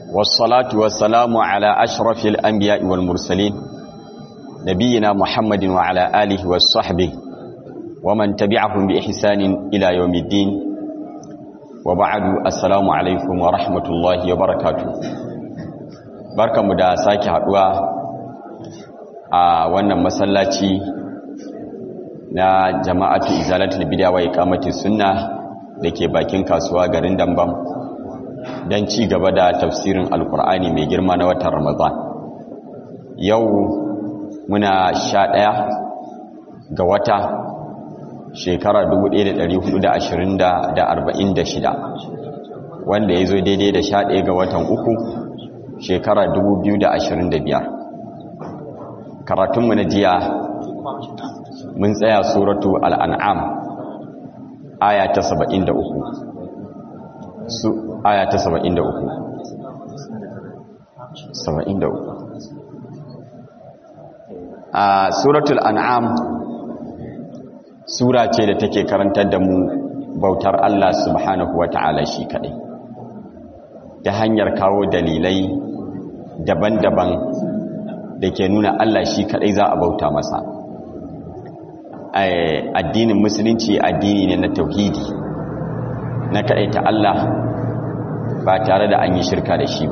والصلاة والسلام على أشرف الأنبياء والمرسلين نبينا محمد وعلى آله وصحبه ومن تبعهم بإحسان إلى يوم الدين وبعد السلام عليكم ورحمة الله وبركاته بركة مدى ساكي حدوى وانا مسلاتي na jama'atu izalatul bid'a wa iqamatis sunna dake bakin kasuwa garin Dambam dan ci gaba da tafsirin alkur'ani mai girma na watan Ramadan yau muna sha ɗaya ga wata shekara 1446 wanda ya zo daidai da sha ɗaya ga watan uku shekara 2025 karatunmu na jiya mun tsaya suratu al'an'am aya ta 73 su aya ta 73 73 a suratul an'am sura ce da take karantar da mu bautar Allah subhanahu wa ta'ala shi kaɗai ta hanyar kawo dalilai daban-daban da ke nuna Allah shi kaɗai za a bauta masa addinin musulunci addini ne na tauhidi na kaɗai ta Allah ba tare da an yi shirka da shi ba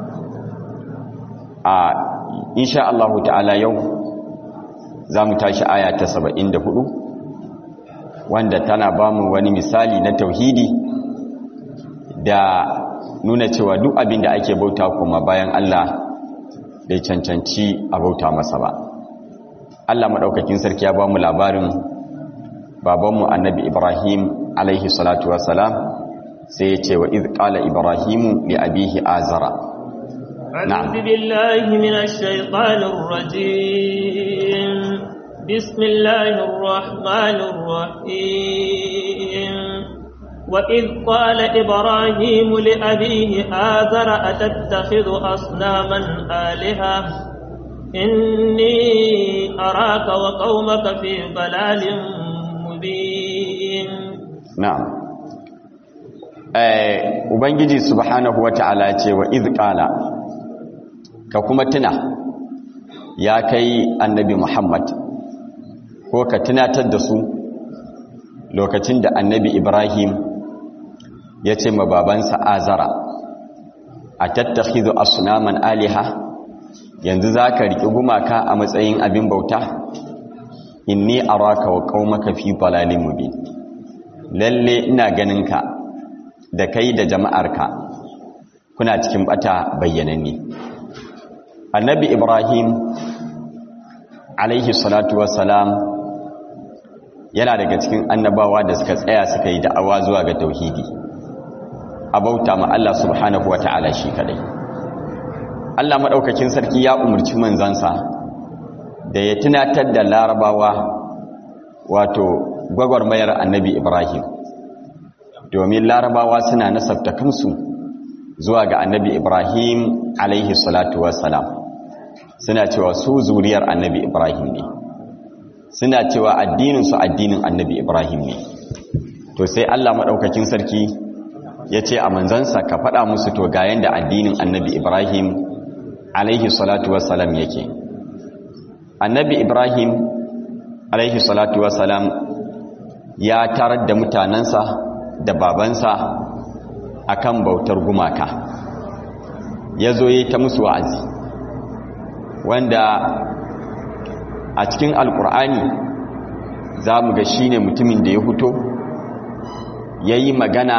a insha Allah ta'ala yau za mu tashi aya ta saba'in da hudu wanda tana ba mu wani misali na tauhidi da nuna cewa duk abin da ake bauta kuma bayan Allah bai cancanci a bauta masa ba Allah maɗaukakin sarki ya ba mu labarin babanmu annabi Ibrahim alaihi salatu wassalam sai ya ce wa iz qala ibrahimu li abihi azara أعوذ بالله من الشيطان الرجيم بسم الله الرحمن الرحيم وإذ قال إبراهيم لأبيه آذر أتتخذ أصناما آلهة إني أراك وقومك في ضلال مبين نعم Ubangiji subhanahu wa ta'ala ce wa izƙala ka kuma tuna ya kai annabi Muhammad ko ka tunatar da su lokacin da annabi Ibrahim ya ce ma babansa azara a tattakizu asunaman aliha yanzu za ka riƙi gumaka a matsayin abin bauta inni araka wa qaumaka fi dalalin mubin lalle ina ganin ka da kai da jama'arka kuna cikin bata bayyananne annabi ibrahim alaihi salatu wassalam yana daga cikin annabawa da suka tsaya suka yi da'awa zuwa ga tauhidi a bauta ma Allah subhanahu wata'ala shi kadai Allah maɗaukakin sarki ya umarci manzansa da ya tunatar da larabawa wato gwagwarmayar annabi Ibrahim domin larabawa suna nasabta kansu zuwa ga annabi Ibrahim alaihi salatu wassalam suna cewa su zuriyar annabi Ibrahim ne suna cewa addininsu addinin annabi Ibrahim ne to sai Allah maɗaukakin sarki ya ce a manzansa ka faɗa musu to ga yanda addinin annabi Ibrahim alaihi salatu wassalam yake annabi ibrahim alaihi salatu wassalam ya tarar da mutanensa da babansa akan bautar gumaka ya zo yi ta musu wa'azi wanda a cikin alkur'ani za mu ga shi ne mutumin da ya fito ya yi magana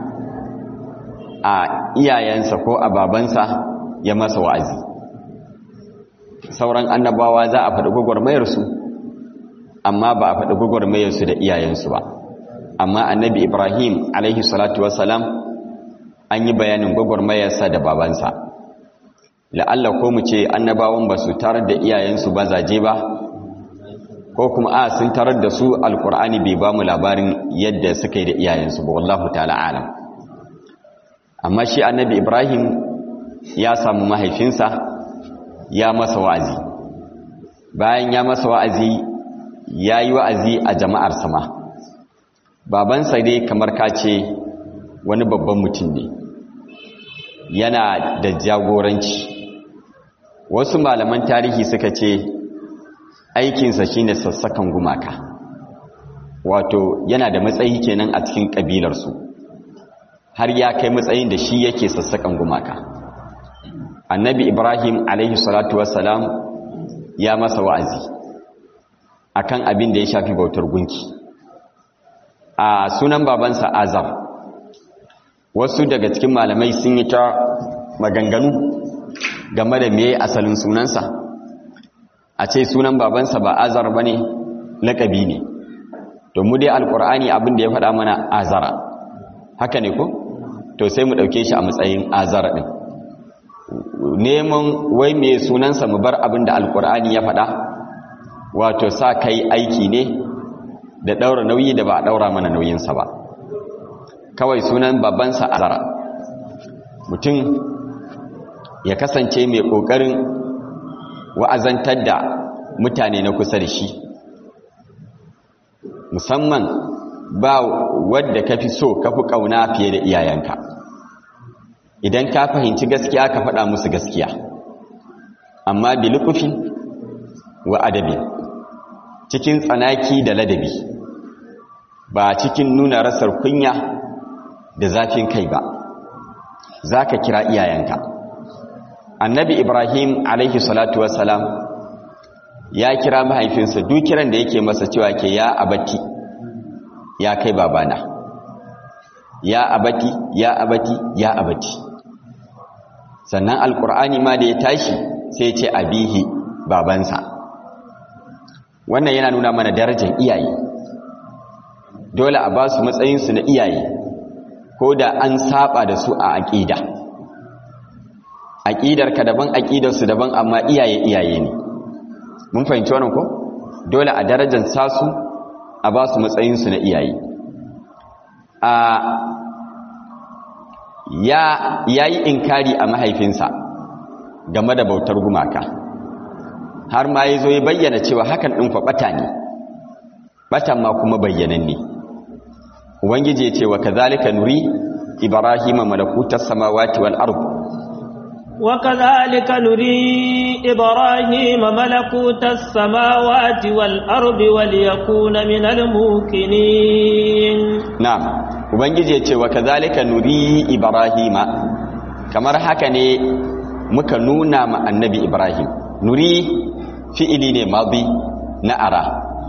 a iyayensa ko a babansa ya masa wa'azi sauran annabawa za a faɗi gwagwarmayarsu amma ba a faɗi gwagwarmayarsu da iyayensu ba amma annabi ibrahim alaihi salatu wasalam an yi bayanin gwagwarmayarsa da babansa la'alla ko mu ce annabawan ba su tarar da iyayensu ba zaje ba ko kuma a sun tarar da su alkur'ani bai ba mu labarin yadda suka yi da iyayensu ba wallahu ta'ala alam amma shi annabi ibrahim ya samu mahaifinsa ya masa wa'azi bayan ya masa wa'azi ya yi wa'azi a jama'ar sama babansa dai kamar ka ce wani babban mutum ne yana da jagoranci wasu malaman tarihi suka ce aikinsa shine sassakan gumaka wato yana da matsayi kenan a cikin ƙabilarsu har ya kai matsayin da shi yake sassakan gumaka annabi ibrahim alaihi salatu wassalam ya masa wa'azi akan abin da ya shafi bautar gunki a sunan babansa azar wasu daga cikin malamai sun yi ta maganganu game da meye asalin sunansa a ce sunan babansa ba azar ba ne laƙabi ne mu dai alƙur'ani abin da ya faɗa mana azara haka ne ko to sai mu ɗauke shi a matsayin azara ɗin neman wai me sunansa mu bar abin da alƙur'ani ya faɗa wato sa kai aiki ne da ɗaura nauyi da ba a ɗaura mana nauyinsa ba kawai sunan babansa azara mutum ya kasance mai ƙoƙarin wa'azantar da mutane na kusa da shi musamman ba wadda ka fi so ka fi ƙauna fiye da iyayenka idan ka fahimci gaskiya ka faɗa musu gaskiya amma bilukufin wa adabi cikin tsanaki da ladabi ba cikin nuna rasar kunya da zafin kai ba za ka kira iyayenka annabi ibrahim alaihi salatu wassalam ya kira mahaifinsa duk kiran da yake masa cewa ke ya abati ya kai babana ya abati ya abati ya abati sannan alkur'ani ma da ya tashi sai ce abihi babansa wannan yana nuna mana darajar iyaye dole a ba su matsayinsu na iyaye ko da an saba da su a aƙida aƙidarka daban aƙidarsu daban amma iyaye iyaye ne mun fahimci wannan ko dole a darajar sasu a ba su matsayinsu na iyaye a ya yi inkari a mahaifinsa game da bautar gumaka har ma ya zo ya bayyana cewa hakan ɗin ɓata ne ɓatan ma kuma bayyanan ne ubangiji ya ce wa kazalika nuri ibrahima malakutar samawati wal ardh وكذلك نري إبراهيم ملكوت السماوات والأرض وليكون من الموقنين نعم ubangiji yace wa kadhalika nuri ibrahima kamar haka ne muka nuna ma annabi ibrahim nuri fi'ili ne madi na ara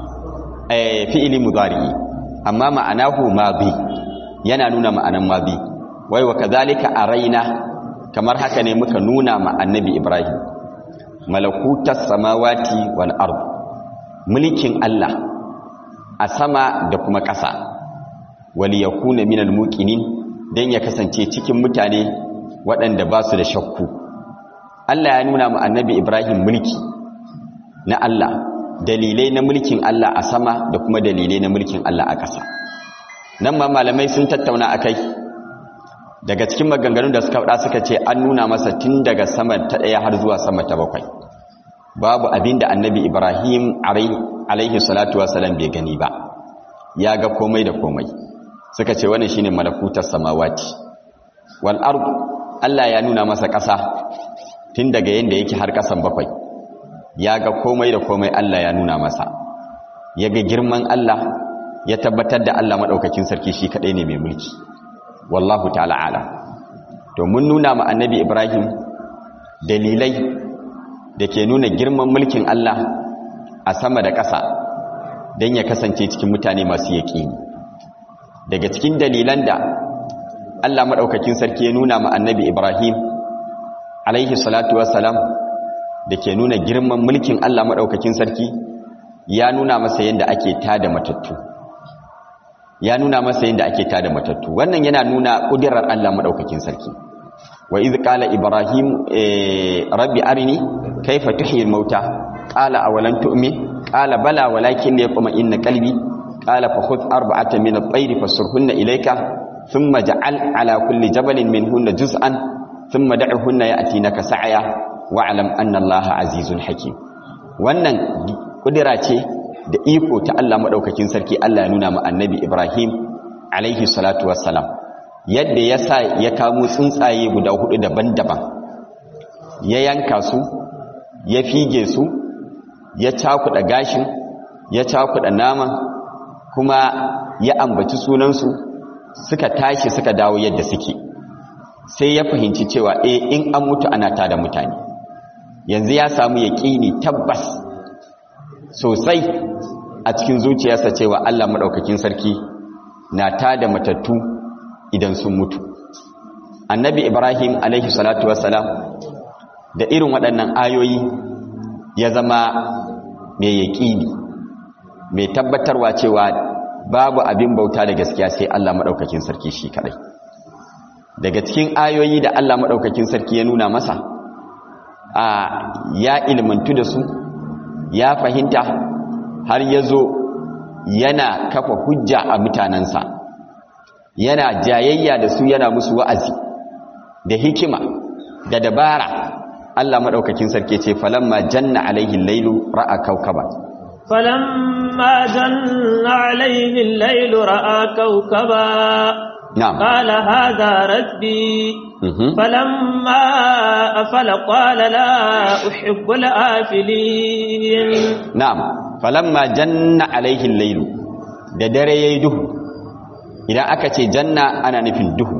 eh fi'ili mudari amma ma'anahu madi yana nuna ma'anan madi wai wa kadhalika araina kamar haka ne muka nuna ma annabi ibrahim malakutas samawati wal ard mulkin Allah a sama da kuma ƙasa wali yakuna minal muqinin dan ya kasance cikin mutane waɗanda ba su da shakku Allah ya nuna ma annabi ibrahim mulki na Allah dalilai na mulkin Allah a sama da kuma dalilai na mulkin Allah a ƙasa nan ma malamai sun tattauna akai daga cikin maganganun da suka faɗa suka ce an nuna masa tun daga sama ta ɗaya har zuwa sama ta bakwai babu abin da annabi ibrahim alaihi salatu wasalam bai gani ba ya ga komai da komai suka ce wannan shine malakutar samawati wal ard Allah ya nuna masa ƙasa tun daga yanda yake har ƙasan bakwai ya ga komai da komai Allah ya nuna masa ya ga girman Allah ya tabbatar da Allah madaukakin sarki shi kadai ne mai mulki wallahu ta'ala ala to mun nuna ma annabi ibrahim dalilai da ke nuna girman mulkin allah a sama da ƙasa don ya kasance cikin mutane masu yaƙini daga cikin dalilan da allah maɗaukakin sarki ya nuna ma annabi ibrahim alaihi salatu wassalam da ke nuna girman mulkin allah maɗaukakin sarki ya nuna masa yadda ake tada matattu ya nuna masa yadda ake tada matattu wannan yana nuna kudirar Allah madaukakin sarki wa iz qala ibrahim rabbi arini kayfa tuhyi al-mauta qala awalan tu'min qala bala walakin liyaqma inna qalbi qala fa khudh arba'atan min at-tayr fasurhunna ilayka thumma ja'al ala kulli jabalin minhunna juz'an thumma da'uhunna ya'tinaka sa'ya wa'lam anna allaha azizun hakim wannan kudira ce da iko ta Allah maɗaukakin sarki Allah ya nuna ma annabi Ibrahim alaihi salatu wassalam yadda ya sa ya kamo tsuntsaye guda hudu daban-daban ya yanka su ya fige su ya cakuɗa gashin ya cakuɗa naman kuma ya ambaci sunansu suka tashi suka dawo yadda suke sai ya fahimci cewa e in an mutu ana tada mutane yanzu ya samu yaƙini tabbas sosai a cikin zuciyarsa cewa Allah maɗaukakin sarki na tada matattu idan sun mutu annabi ibrahim alaihi salatu wassalam da irin waɗannan ayoyi ya zama mai yaƙini mai tabbatarwa cewa babu abin bauta da gaskiya sai Allah maɗaukakin sarki shi kaɗai daga cikin ayoyi da Allah maɗaukakin sarki ya nuna masa a ya ilmantu da su ya fahimta har ya zo yana kafa hujja a mutanensa yana jayayya da su yana musu wa'azi da hikima da dabara Allah maɗaukakin sarki ce falamma janna alaihi lailu ra'a kaukaba فلما جن عليه الليل رأى كوكبا نعم قال هذا ربي مهم. فلما أفل قال لا أحب الآفلين na'am falamma janna alaihi lailu da dare yayi duhu idan aka ce janna ana nufin duhu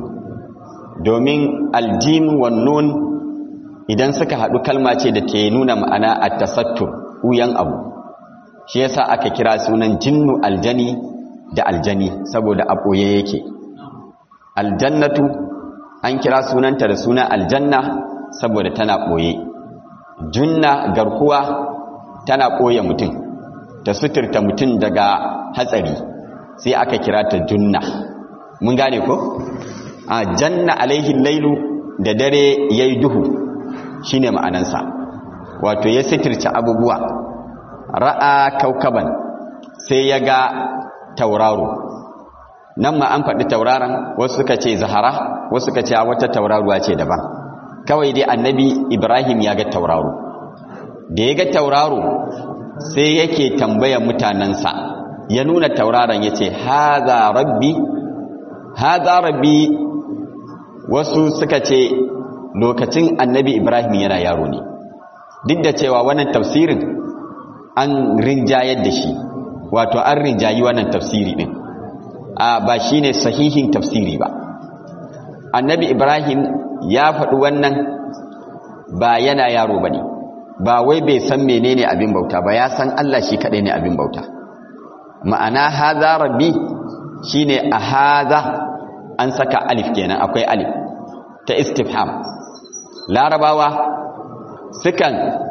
domin aljim wan nun idan suka hadu kalma ce da ke nuna ma'ana at-tasattur uyan abu shi yasa aka kira sunan jinnu aljani da aljani saboda a ɓoye yake aljannatu an kira sunanta da suna aljanna saboda tana ɓoye junna garkuwa tana ɓoye mutum ta suturta mutum daga hatsari sai aka kira ta junna mun gane ko a janna alaihin lailu da dare ya yi duhu shine ma'anansa wato ya suturta abubuwa ra'a kaukaban sai ya ga tauraro nan ma an faɗi tauraron wasu suka ce zahara wasu suka ce a wata tauraruwa ce daban kawai dai annabi ibrahim ya ga tauraro da ya ga tauraro sai yake tambayar mutanensa ya nuna tauraron ya ce haza rabbi haza rabbi wasu suka ce lokacin annabi ibrahim yana yaro ne duk da cewa wannan tafsirin an rinjayar da shi wato an rinjayi wannan tafsiri din a ba shine sahihin tafsiri ba annabi ibrahim ya faɗi wannan ba yana yaro bane ba wai bai san menene abin bauta ba ya san Allah shi kadai ne abin bauta ma'ana haza rabbi shine a haza an saka alif kenan akwai alif ta istifham larabawa sukan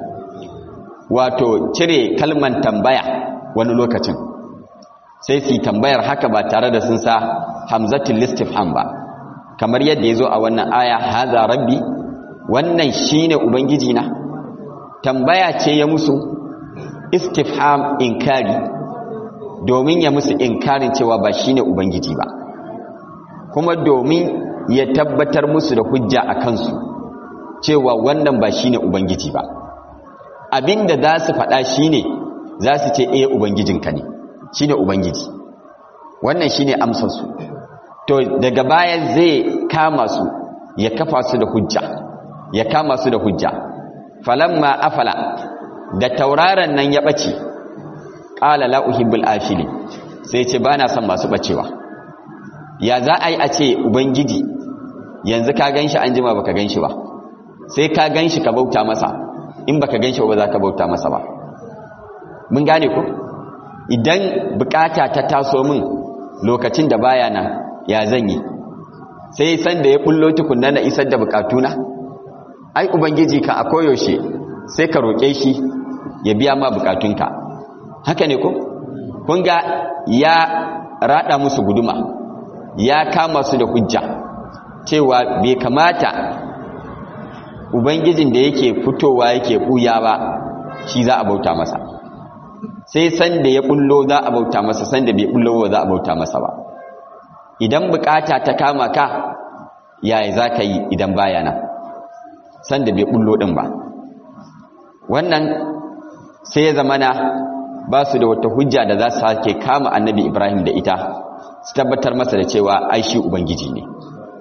wato cire kalman tambaya wani lokacin sai su yi tambayar haka ba tare da sun sa hamzatul istifham ba kamar yadda ya zo a wannan aya haza rabbi wannan shine ubangiji na tambaya ce ya musu istifham inkari domin ya musu inkarin cewa ba shine ubangiji ba kuma domin ya tabbatar musu da hujja a kansu cewa wannan ba shine ubangiji ba abinda za su faɗa shine za su ce eh ubangijinka ne shine ubangiji wannan shine amsar su to daga baya zai kama su ya kafa su da hujja ya kama su da hujja falamma afala da tauraron nan ya bace qala la uhibbul afili sai ce bana son masu bacewa ya za a yi a ce ubangiji yanzu ka ganshi an jima baka ganshi ba sai ka ganshi ka bauta masa in baka ganshi ba za ka bauta masa ba mun gane ku idan bukata ta taso min lokacin da baya nan ya zan yi sai san da ya bullo tukunna na isar da bukatuna ai ubangiji ka a koyaushe sai ka roƙe shi ya biya ma bukatunka haka ne ko kun ga ya rada musu guduma ya kama su da hujja cewa bai kamata ubangijin da yake fitowa yake buya ba shi za a bauta masa sai san da ya bullo za a bauta masa san da bai bullo ba za a bauta masa ba idan bukata ta kama ka yaya za ka yi idan baya nan san da bai bullo din ba wannan sai ya zamana ba su da wata hujja da za su sake kama annabi ibrahim da ita su tabbatar masa da cewa ai shi ubangiji ne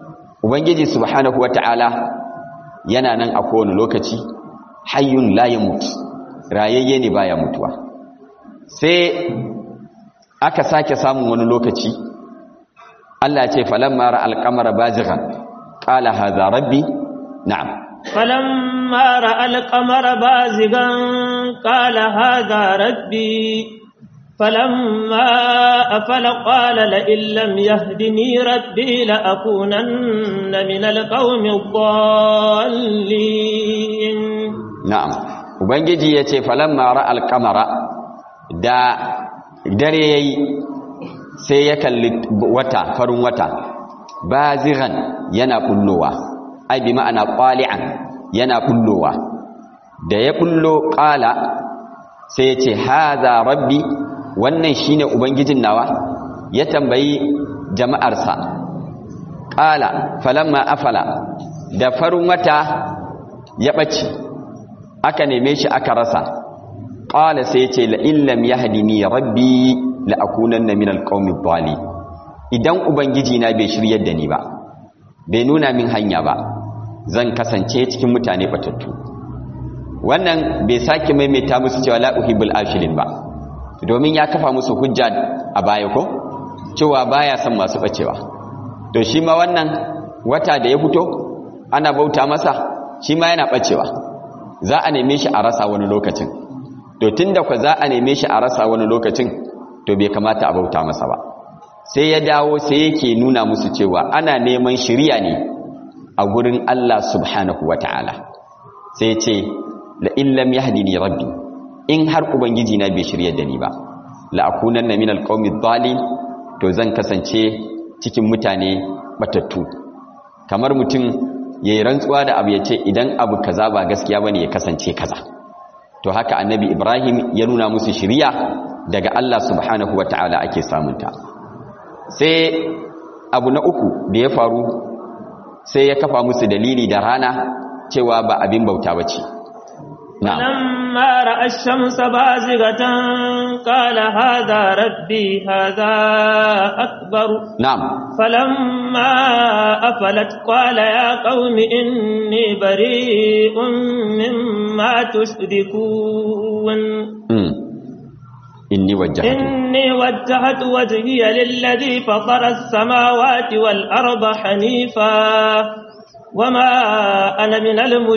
ubangiji subhanahu wata'ala yana nan a kowane lokaci hayyun la yamut rayayye ne baya mutuwa sai aka sake samun wani lokaci Allah ce falamma ra alqamara bazighan qala hadha rabbi na'am فلما رأى القمر بازغا قال هذا ربي فلما أفل قال لئن لم يهدني ربي لأكونن من القوم الضالين na'am ubangiji yace falamma ra alqamara da dare yayi sai ya kalli wata farin wata bazighan yana kullowa ai bi ma'ana qali'an yana kullowa da ya kullo qala sai ya ce hadha rabbi wannan shine ubangijin nawa ya tambayi jama'arsa qala falamma afala da farin wata ya bace aka neme shi aka rasa qala sai ya ce la illam yahdini rabbi la akunanna minal qaumi dhalin idan ubangiji na bai shiryar da ni ba bai nuna min hanya ba zan kasance cikin mutane batattu wannan bai sake maimaita musu cewa la uhibbul afilin ba domin ya kafa musu hujja a baya ko cewa baya son masu bacewa to shi ma wannan wata da ya fito ana bauta masa shi ma yana bacewa za a neme shi a rasa wani lokacin to tunda ku za a neme shi a rasa wani lokacin to bai kamata a bauta masa ba sai ya dawo sai yake nuna musu cewa ana neman shiriya ne a gurin Allah subhanahu wa ta'ala sai ce la illam yahdini rabbi in har ubangiji na bai shiryar da ni ba la akunanna minal qaumi dhalim to zan kasance cikin mutane batattu kamar mutum yayi rantsuwa da abu yace idan abu kaza ba gaskiya bane ya kasance kaza to haka annabi Ibrahim ya nuna musu shiriya daga Allah subhanahu wa ta'ala ake samunta sai abu na uku da ya faru sai ya kafa musu dalili da rana cewa ba abin bauta ba ce فلما رأى الشمس بازغة قال هذا ربي هذا أكبر نعم فلما أفلت قال يا قوم إني بريء مما تشركون إني وجهت إني وجهت وجهي للذي فطر السماوات والأرض حنيفا وما أنا من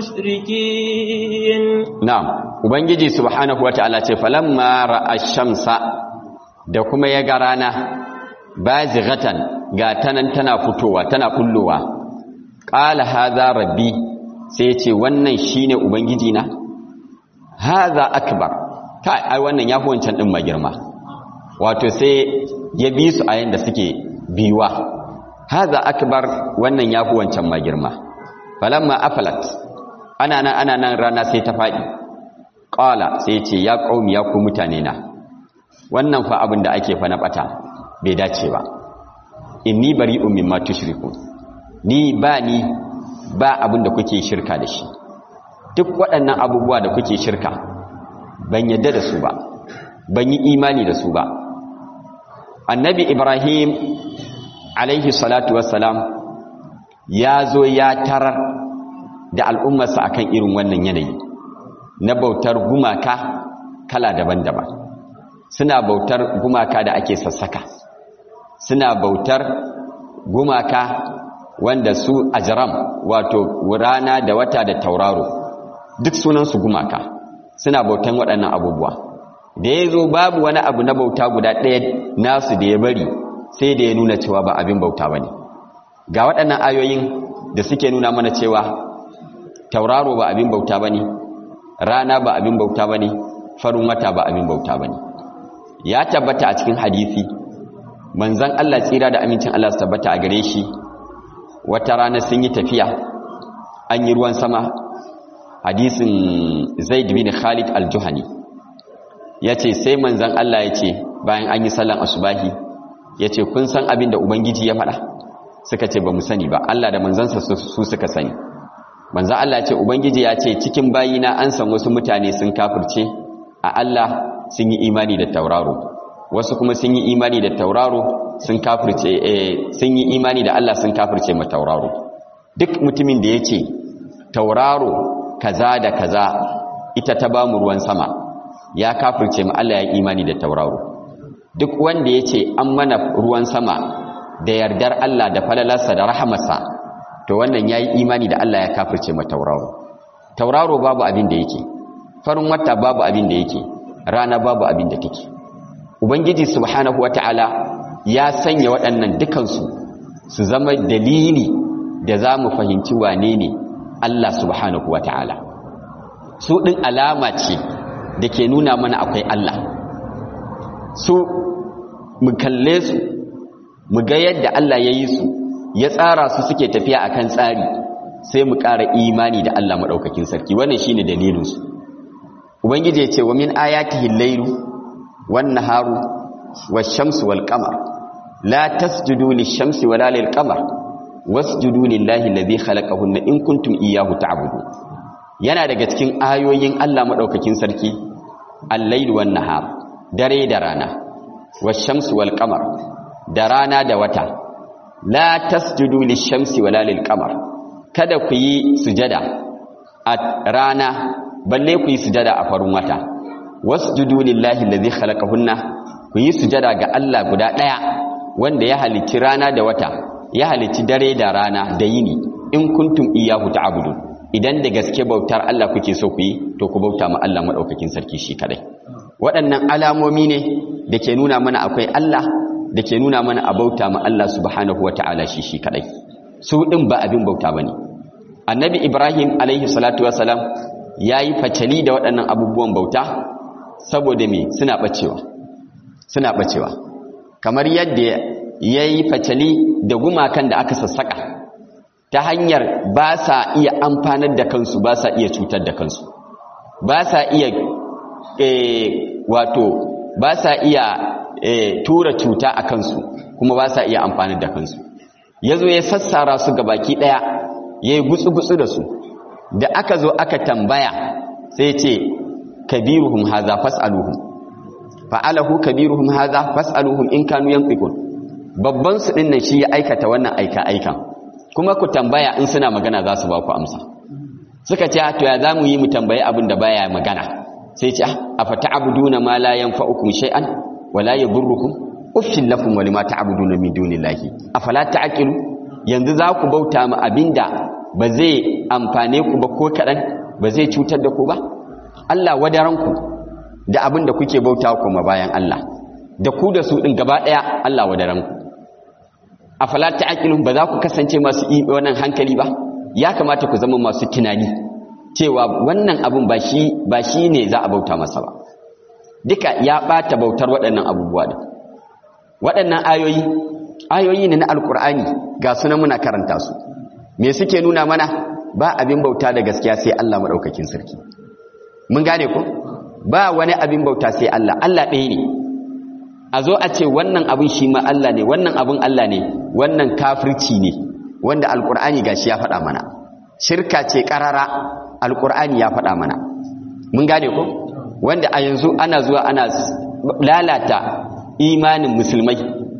المشركين نعم ubangiji subhanahu wataala ce falamma ra'a shamsa da kuma ya ga rana bazighatan ga tanan tana fitowa tana kullowa qala hadha rabbi sai ce wannan shine ubangiji na hadha akbar kai ai wannan yafi wancan din magirma wato sai ya bi su a yanda suke biwa hadha akbar wannan yafi wancan magirma falamma afalat ana nan ana nan rana sai ta fadi qala sai ce ya qaumi ya ku mutane na wannan fa abin da ake fa na bata bai dace ba inni bari'un mimma tushrikun ni ba ni ba abin da kuke shirka da shi duk waɗannan abubuwa da kuke shirka ban yadda da su ba ban yi imani da su ba annabi ibrahim alaihi salatu wassalam ya zo ya tarar da al'ummarsa akan irin wannan yanayi na bautar gumaka kala daban-daban suna bautar gumaka da ake sassaka suna bautar gumaka wanda su ajram wato rana da wata da tauraro duk sunansu gumaka suna bautan waɗannan abubuwa da ya zo babu wani abu na bauta guda ɗaya nasu da ya bari sai da ya nuna cewa ba abin bauta ba ne ga waɗannan ayoyin da suke nuna mana cewa tauraro ba abin bauta ba ne rana ba abin bauta ba ne farin wata ba abin bauta ba ne ya tabbata a cikin hadisi manzan Allah tsira da amincin Allah su tabbata a gare shi wata rana sun yi tafiya an yi ruwan sama hadisin zaid bin khalid al-juhani ya ce sai manzan Allah ya ce bayan an yi sallan asubahi ya ce kun san abin da ubangiji ya faɗa suka ce ba mu sani ba Allah da manzansa su suka sani manzan Allah ce ubangiji ya ce cikin bayina an san wasu mutane sun kafirce a Allah sun yi imani da tauraro wasu kuma sun yi imani da tauraro sun kafirce sun yi imani da Allah sun kafirce ma tauraro duk mutumin da ya ce tauraro kaza da kaza ita ta ba mu ruwan sama ya kafirce mu Allah ya imani da tauraro duk wanda ya ce an mana ruwan sama da yardar Allah da falalarsa da rahamarsa to wannan ya yi imani da Allah ya kafirce ma tauraro tauraro babu abin da yake farin wata babu abin da yake rana babu abin da take ubangiji subhanahu wata'ala ya sanya waɗannan dukansu su zama dalili da za mu fahimci wane ne Allah subhanahu wata'ala su ɗin alama ce da ke nuna mana akwai Allah su mu kalle su mu ga yadda Allah ya yi su ya tsara su suke tafiya akan tsari sai mu ƙara imani da Allah maɗaukakin sarki wannan shine dalilinsu ubangiji ya ce wa min ayatihi al-lailu wan naharu wash-shamsu wal qamar la tasjudu lish-shamsi wala lil-qamar wasjudu lillahi alladhi khalaqahunna in kuntum iyyahu ta'budun yana daga cikin ayoyin Allah maɗaukakin sarki al-lailu wan nahar dare da rana wash-shamsu wal qamar da rana da wata la tasjudu lish-shamsi wala lil-qamar kada ku yi sujada a rana balle ku yi sujada a farin wata wasjudu lillahi allazi khalaqahunna ku yi sujada ga Allah guda daya wanda ya halicci rana da wata ya halicci dare da rana da yini in kuntum iyyahu ta'budun idan da gaske bautar Allah kuke so ku yi to ku bauta ma Allah madaukakin sarki shi kadai waɗannan alamomi ne da ke nuna mana akwai Allah da ke nuna mana a bauta ma Allah subhanahu wata'ala shi shi kadai su din ba abin bauta bane annabi ibrahim alaihi salatu wasalam ya yi facali da waɗannan abubuwan bauta saboda me suna ɓacewa suna ɓacewa kamar yadda ya yi facali da gumakan da aka sassaƙa ta hanyar ba sa iya amfanar da kansu ba sa iya cutar da kansu ba sa iya wato ba sa iya tura cuta a kansu kuma ba sa iya amfanar da kansu ya zo ya sassara su ga baki ɗaya ya yi gutsu-gutsu da su da aka zo aka tambaya sai ce kabiruhum haza fas'aluhum fa'alahu kabiruhum haza fas'aluhum in kanu yanfiqun babban su din nan shi ya aikata wannan aika aikan kuma ku tambaya in suna magana za su ba ku amsa suka ce to ya zamu yi mu tambayi abin da baya magana sai ce afata'buduna ma la yanfa'ukum shay'an wa la yadurrukum uffil lakum wa lima ta'buduna min dunillahi afala ta'qilu yanzu za ku bauta ma abinda ba zai amfane ku ba ko kaɗan ba zai cutar da ku ba Allah wadaranku da abin da kuke bauta kuma bayan Allah da ku da su ɗin gaba ɗaya Allah wadaranku a falata aƙilun ba za ku kasance masu wannan hankali ba ya kamata ku zama masu tunani cewa wannan abin ba shi ne za a bauta masa ba duka ya ɓata bautar waɗannan abubuwa da waɗannan ayoyi ayoyi ne na alkur'ani ga sunan muna karanta su me suke nuna mana ba abin bauta da gaskiya sai Allah madaukakin sarki mun gane ko ba wani abin bauta sai Allah Allah ɗaya ne a zo a ce wannan abin shi ma Allah ne wannan abin Allah ne wannan kafirci ne wanda alkur'ani gashi ya faɗa mana shirka ce ƙarara alkur'ani ya faɗa mana mun gane ko wanda a yanzu ana zuwa ana lalata imanin musulmai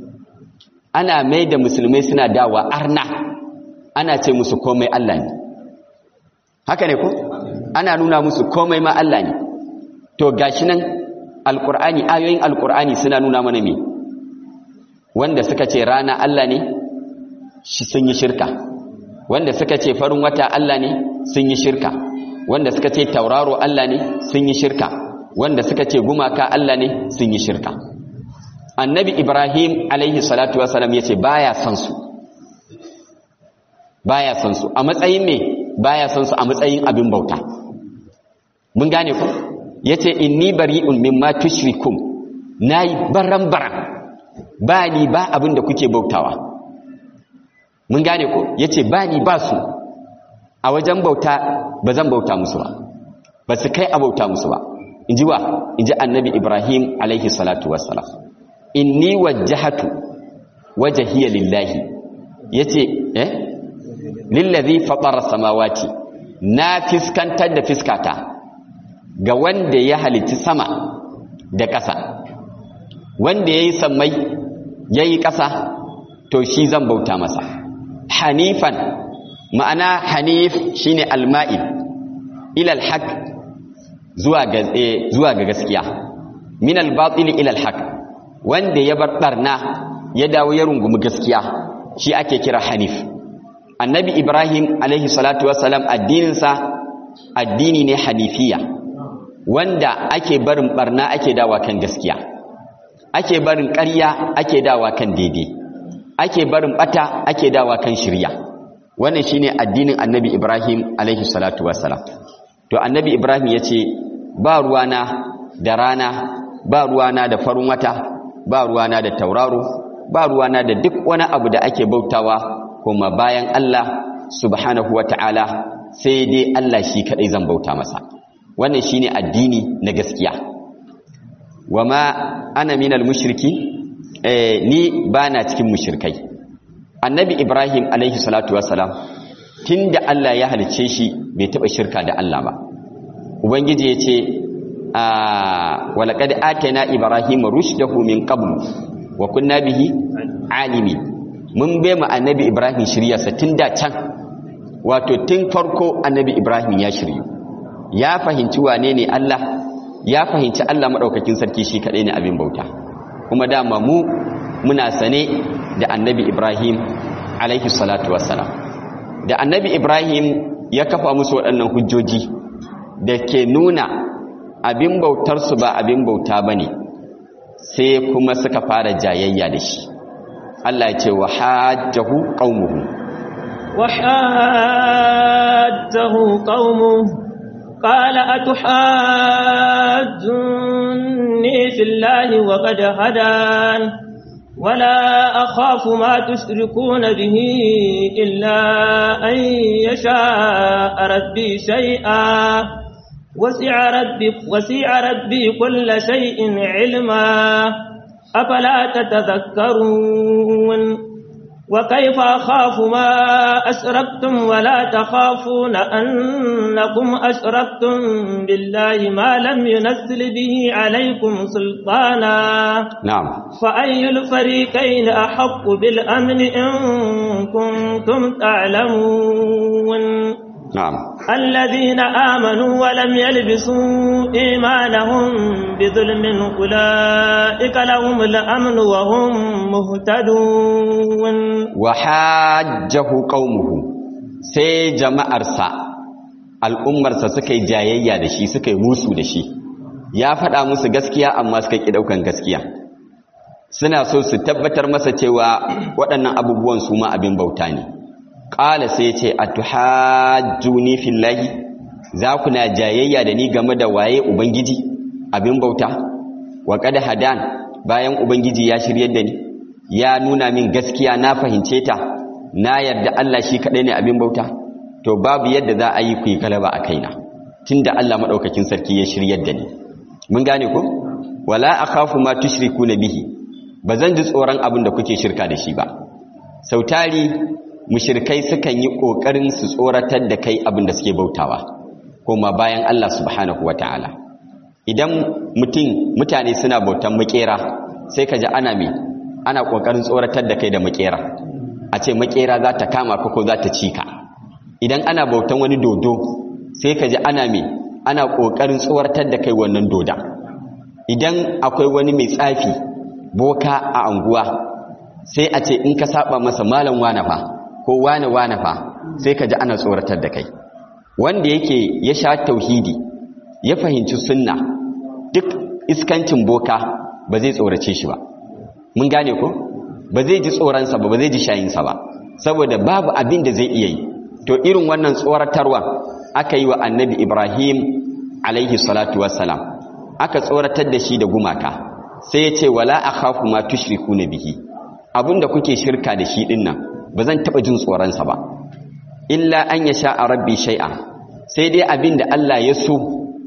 ana mai da musulmai suna dawa arna ana ce musu komai Allah ne haka ne ko ana nuna musu komai ma Allah ne to gashi nan alqur'ani ayoyin alqur'ani suna nuna mana me wanda suka ce rana Allah ne shi sun yi shirka wanda suka ce farin wata Allah ne sun yi shirka wanda suka ce tauraro Allah ne sun yi shirka wanda suka ce gumaka Allah ne sun yi shirka annabi ibrahim alaihi salatu wasalam ya ce baya son su baya son su a matsayin me baya son su a matsayin abin bauta mun gane ku yace inni bari'un mimma tushrikum nayi baran baran ba ni ba abin da kuke bautawa mun gane ku yace ba ni ba su a wajen bauta ba zan bauta musu ba ba su kai a bauta musu ba inji wa inji annabi ibrahim alaihi salatu wassalam inni wajjahatu wajhiya lillahi yace eh lillazi fatara samawati na fiskantar da fiskata ga wanda ya halitti sama da ƙasa wanda yayi sammai yayi ƙasa to shi zan bauta masa hanifan ma'ana hanif shine alma'il ila alhaq zuwa ga zuwa ga gaskiya min albatil ila alhaq wanda ya bar barna ya dawo ya rungumi gaskiya shi ake kira hanif annabi ibrahim alaihi salatu wassalam addininsa addini ne hanifiya wanda ake barin barna ake dawa kan gaskiya ake barin ƙarya ake dawa kan daidai ake barin bata ake dawa kan shirya wannan shine addinin annabi ibrahim alaihi salatu wassalam to annabi ibrahim ya ce ba ruwana da rana ba ruwana da farin wata ba ruwana da tauraro ba ruwana da duk wani abu da ake bautawa kuma bayan Allah subhanahu wa ta'ala sai dai Allah shi kaɗai zan bauta masa wannan shi ne addini na gaskiya wa ma ana minal mushriki eh, ni ba na cikin mushrikai annabi ibrahim alaihi salatu wassalam tun da Allah ya halice shi bai taɓa shirka da Allah ba ubangiji ya ce walaƙad atana ibrahim rushdahu min qablu wa kunna bihi alimi mun bai mu annabi ibrahim shiryarsa tun da can wato tun farko annabi ibrahim ya shiryu ya fahimci wane ne allah ya fahimci allah maɗaukakin sarki shi kaɗai ne abin bauta kuma dama mu muna sane da annabi ibrahim alaihi salatu wassalam da annabi ibrahim ya kafa musu waɗannan hujjoji da ke nuna abin bautarsu ba abin bauta ba ne sai kuma suka fara jayayya da shi Allah ya ce wa hajjahu qaumuhu wa hajjahu qaumuhu qala atuhajjunni fillahi wa qad hadan ولا أخاف ما تشركون به إلا أن يشاء ربي شيئا وسع ربي, وسع ربي كل شيء علما أفلا تتذكرون وكيف أخاف ما أشركتم ولا تخافون أنكم أشركتم بالله ما لم ينزل به عليكم سلطانا نعم فأي الفريقين أحق بالأمن إن كنتم تعلمون نعم الذين آمنوا ولم يلبسوا إيمانهم بظلم أولئك لهم الأمن وهم مهتدون وحاجه قومه sai jama'arsa al'ummarsa suka yi jayayya da shi suka yi musu da shi ya faɗa musu gaskiya amma suka ƙi ɗaukan gaskiya suna so su tabbatar masa cewa waɗannan abubuwan su ma abin bauta ne ƙala sai ce a tuhajjuni fillahi za ku na jayayya da ni game da waye ubangiji abin bauta wa kada hadan bayan ubangiji ya shiryar da ni ya nuna min gaskiya na fahimce ta na yarda Allah shi kaɗai ne abin bauta to babu yadda za a yi ku yi galaba a kaina tunda Allah maɗaukakin sarki ya shiryar da ni mun gane ko wala akhafu ma tushriku bihi ba zan ji tsoron abin da kuke shirka da shi ba sautari mushirkai sukan yi ƙoƙarin su tsoratar da kai abin da suke bautawa kuma bayan Allah subhanahu wa ta'ala idan mutum mutane suna bautan makera sai ka ji ana mai ana ƙoƙarin tsoratar da kai da makera a ce makera za ta kama ka ko za ta ci ka idan ana bautan wani dodo sai ka ji ana mai ana ƙoƙarin tsoratar da kai wannan doda idan akwai wani mai tsafi boka a anguwa sai a ce in ka saba masa malam wane fa ko wane wane fa sai ka ji ana tsoratar da kai wanda yake ya sha tauhidi ya fahimci sunna duk iskancin boka ba zai tsorace shi ba mun gane ko ba zai ji tsoronsa ba ba zai ji shayinsa ba saboda babu abin da zai iya yi to irin wannan tsoratarwa aka yi wa annabi ibrahim alaihi salatu wassalam aka tsoratar da shi da gumaka sai ya ce wala akhafu ma tushriku na bihi abinda kuke shirka da shi dinnan ba zan taɓa jin tsoronsa ba illa an ya sha a rabbi shai'a sai dai abin da Allah ya so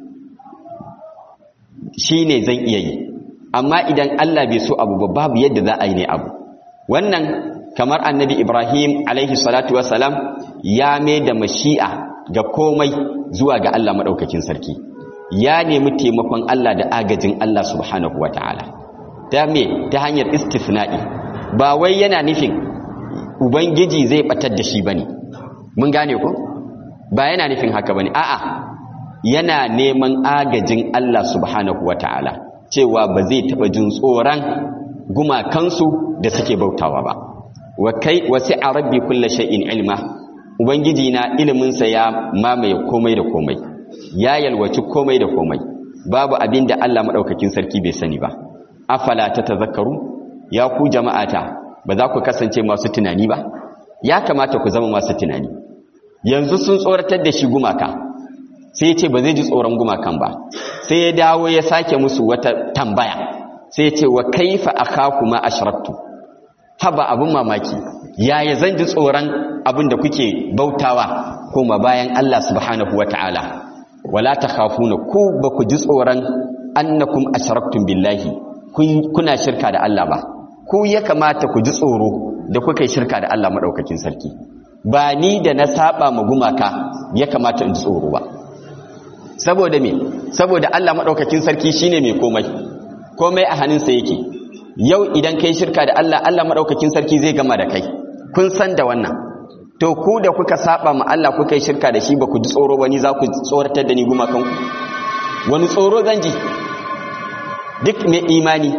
shi ne zan iya yi amma idan Allah bai so abu ba babu yadda za a yi ne abu wannan kamar annabi ibrahim alaihi salatu wasalam ya mai da mashi'a ga komai zuwa ga Allah maɗaukakin sarki ya nemi taimakon Allah da agajin Allah subhanahu wa ta'ala ta me ta hanyar istisna'i ba wai yana nufin ubangiji zai batar da shi bane mun gane ko ba yana nufin haka bane a'a yana neman agajin Allah subhanahu wataala cewa ba zai taba jin tsoron gumakansu da suke bautawa ba wa kai wasi'a rabbi kulli shay'in ilma ubangiji na ilimin sa ya mamaye komai da komai ya yalwaci komai da komai babu abin da Allah madaukakin sarki bai sani ba afala tatazakkaru ya ku jama'ata ba za ku kasance masu tunani ba ya kamata ku zama masu tunani yanzu sun tsoratar da shi gumaka sai ya ce ba zai ji tsoron gumakan ba sai ya dawo ya sake musu wata tambaya sai ya ce wa kaifa akhaku ma ashraktu haba abin mamaki yaya zan ji tsoron abin da kuke bautawa kuma bayan Allah subhanahu wataala wala takhafuna ku ba ku ji tsoron annakum ashraktum billahi kuna shirka da Allah ba ku ya kamata ku ji tsoro da kuka yi shirka da Allah madaukakin sarki ba ni da na saba ma gumaka ya kamata in ji tsoro ba saboda me saboda Allah madaukakin sarki shine mai komai komai a hannunsa yake yau idan kai shirka da Allah Allah madaukakin sarki zai gama da kai kun san da wannan to ku da kuka saba ma Allah kuka yi shirka da shi ba ku ji tsoro ba ni za ku tsoratar da ni gumakan ku wani tsoro zan ji duk mai imani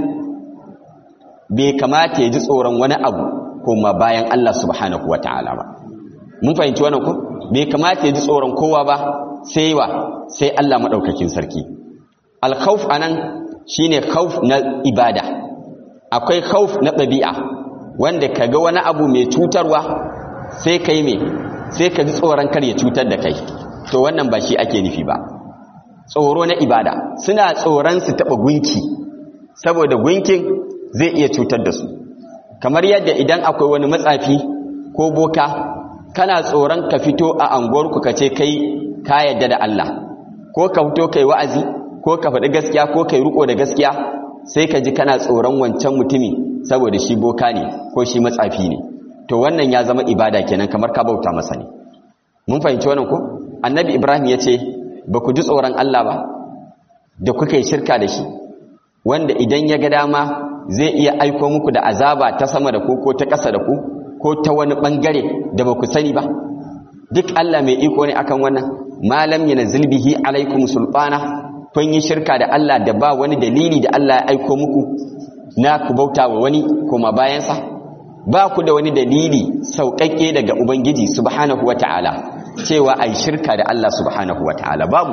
bai kamata ya ji tsoron wani abu kuma bayan Allah subhanahu wataala ba mun fahimci wannan ko bai kamata ya ji tsoron kowa ba sai wa sai Allah madaukakin sarki al-khawf anan shine khawf na ibada akwai khawf na ɗabi'a wanda kaga wani abu mai cutarwa sai kai me sai ka ji tsoron kar ya cutar da kai to wannan ba shi ake nufi ba tsoro na ibada suna tsoron su taɓa gunki saboda gunkin zai iya cutar da su kamar yadda idan akwai wani matsafi ko boka kana tsoron ka fito a anguwarku ka ce kai ka yadda da Allah ko ka fito kai wa'azi ko ka faɗi gaskiya ko kai riko da gaskiya sai ka ji kana tsoron wancan mutumi saboda shi boka ne ko shi matsafi ne to wannan ya zama ibada kenan kamar ka bauta masa ne mun fahimci wannan ko annabi ibrahim ya ce ba ku ji tsoron Allah ba da kuka yi shirka da shi wanda idan ya ga dama zai iya aiko muku da azaba ta sama da ku ko ta ƙasa da ku ko ta wani ɓangare da ba ku sani ba duk Allah mai iko ne akan wannan malam yana zilbihi alaikum sulfana kun yi shirka da Allah da ba wani dalili da Allah ya aiko muku na ku bauta wa wani kuma bayansa ba ku da wani dalili sauƙaƙe daga ubangiji subhanahu wata'ala cewa ai shirka da Allah subhanahu wata'ala babu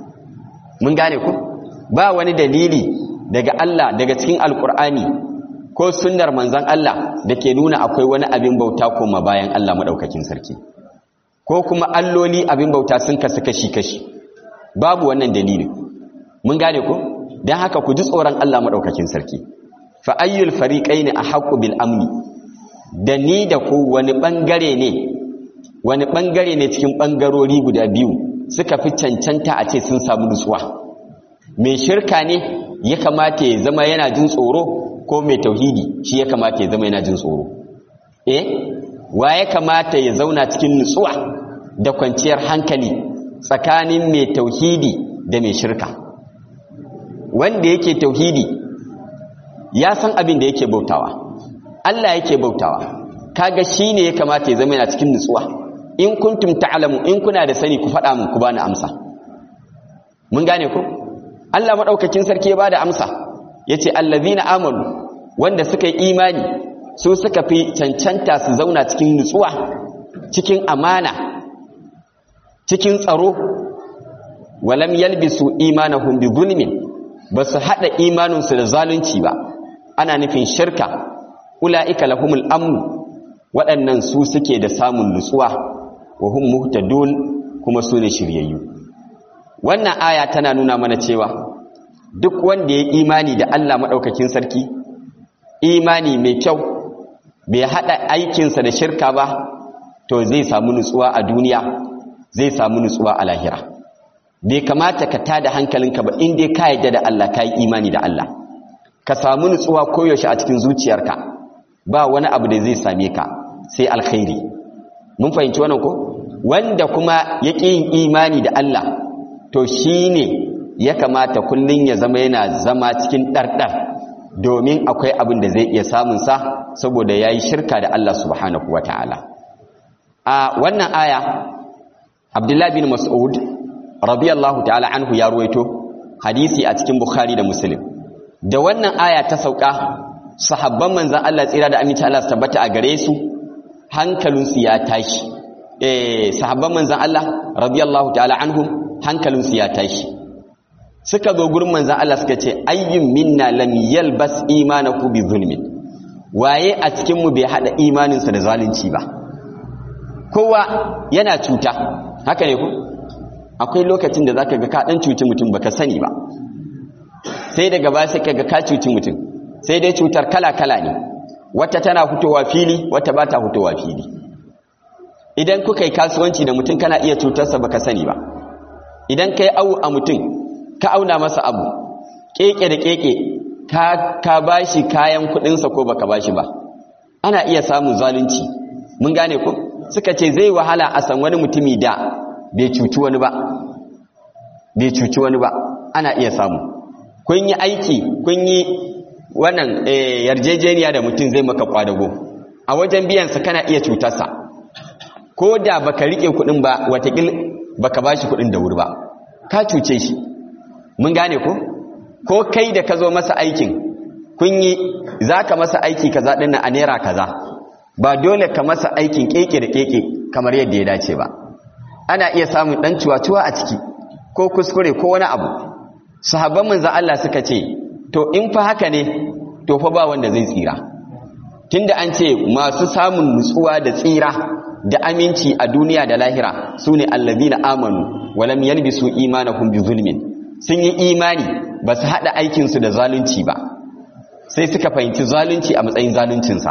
mun gane ku ba wani dalili daga Allah daga cikin alkur'ani ko sunnar manzon Allah da ke nuna akwai wani abin bauta kuma bayan Allah madaukakin sarki ko kuma alloli abin bauta sun kasu kashi-kashi babu wannan dalili mun gane ku don haka ku ji tsoron Allah madaukakin sarki fa ayyul fariqaini ahqqu bil amni da ni da ku wani bangare ne wani bangare ne cikin bangarori guda biyu suka fi cancanta a ce sun samu nutsuwa mai shirka ne ya kamata ya zama yana jin tsoro ko mai tauhidi shi ya kamata ya zama yana jin tsoro eh wa ya kamata ya zauna cikin nutsuwa da kwanciyar hankali tsakanin mai tauhidi da mai shirka wanda yake tauhidi ya san abin da yake bautawa Allah yake bautawa kaga shine ya kamata ya zama yana cikin nutsuwa in kuntum ta'lamu in kuna da sani ku faɗa mun ku bani amsa mun gane ku Allah madaukakin sarki ya bada amsa yace allazina amanu wanda suka yi imani su suka fi cancanta su zauna cikin nutsuwa cikin amana cikin tsaro walam yalbisu imanahum bi zulmin basu hada imaninsu da zalunci ba ana nufin shirka ulaika lahumul amn waɗannan su suke da samun nutsuwa wa hum muhtadun kuma su ne shiryayyu wannan aya tana nuna mana cewa duk wanda ya imani da Allah madaukakin sarki imani mai kyau bai hada aikinsa da shirka ba to zai samu nutsuwa a duniya zai samu nutsuwa a lahira bai kamata ka tada hankalinka ba in dai ka yadda da Allah ka yi imani da Allah ka samu nutsuwa koyaushe a cikin zuciyarka ba wani abu da zai same ka sai alkhairi mun fahimci wannan ko wanda kuma ya ƙi yin imani da Allah to shine ya kamata kullun ya zama yana zama cikin ɗarɗar domin akwai abin da zai iya samunsa saboda ya yi shirka da Allah subhanahu wa ta'ala a wannan aya abdullahi bin mas'ud radiyallahu ta'ala anhu ya ruwaito hadisi a cikin bukhari da muslim da wannan aya ta sauka sahabban manzan Allah tsira da aminci Allah su tabbata a gare su hankalinsu ya tashi eh sahabban manzan Allah radiyallahu ta'ala anhum hankalinsu ya tashi suka zo gurin manzan Allah suka ce ayyun minna lam yalbas imanahu bi zulmin waye a cikin mu bai hada imaninsa da zalunci ba kowa yana cuta haka ne ku akwai lokacin da zaka ga ka dan cuci mutum baka sani ba sai daga ba sai kaga ka cuci mutum sai dai cutar kala kala ne wata tana fitowa fili wata ba ta fitowa fili idan kuka yi kasuwanci da mutum kana iya cutarsa baka sani ba idan kai au a mutum ka auna masa abu keke da keke ka ka bashi kayan kudinsa ko baka bashi ba ana iya samun zalunci mun gane ko suka ce zai wahala a san wani mutumi da bai cuci wani ba bai cuci wani ba ana iya samu kun yi aiki kun yi wannan yarjejeniya da mutum zai maka kwadago a wajen biyansa kana iya cutarsa ko da baka rike kudin ba watakil baka bashi kudin da wuri ba ka cuce shi mun gane ko ko kai da ka zo masa aikin kun yi za ka masa aiki kaza ɗin a naira kaza ba dole ka masa aikin keke da keke kamar yadda ya dace ba ana iya samun ɗan cuwa-cuwa a ciki ko kuskure ko wani abu sahabban manzo Allah suka ce to in fa haka ne to fa ba wanda zai tsira tunda an ce masu samun nutsuwa da tsira da aminci a duniya da lahira sune allazina amanu walam yalbisu imanahum bi zulmin sun yi imani ba su haɗa aikinsu da zalunci ba sai suka fahimci zalunci a matsayin zaluncinsa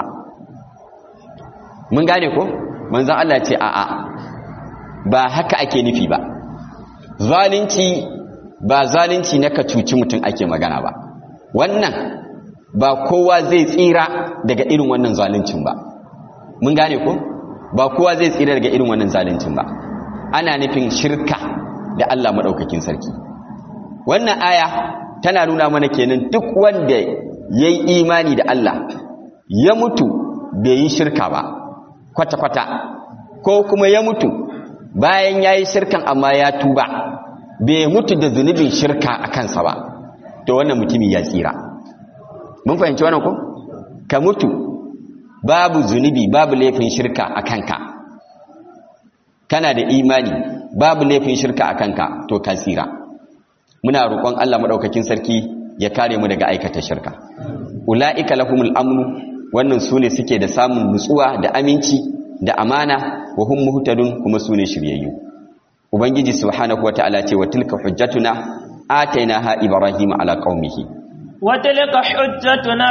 mun gane ko manzan Allah ce a'a ba haka ake nufi ba zalunci ba zalunci na ka cuci mutum ake magana ba wannan ba kowa zai tsira daga irin wannan zaluncin ba mun gane ko ba kowa zai tsira daga irin wannan zaluncin ba ana nufin shirka da Allah maɗaukakin sarki wannan aya tana nuna mana kenan duk wanda ya yi imani da Allah ya mutu bai yi shirka ba kwata-kwata ko kuma ya mutu bayan ya yi shirkan amma ya tuba bai mutu da zunubin shirka a kansa ba to wannan mutumin ya tsira mun fahimci wannan ko ka mutu babu zunubi babu laifin shirka a kanka kana da imani babu laifin shirka a kanka to ka tsira muna roƙon Allah maɗaukakin sarki ya kare mu daga aikata shirka ula'ika lahumul amnu wannan sune suke da samun nutsuwa da aminci da amana wa hum muhtadun kuma sune shiryayyu ubangiji subhanahu wata'ala ce wa tilka hujjatuna atainaha ibrahima ala qaumihi wa tilka hujjatuna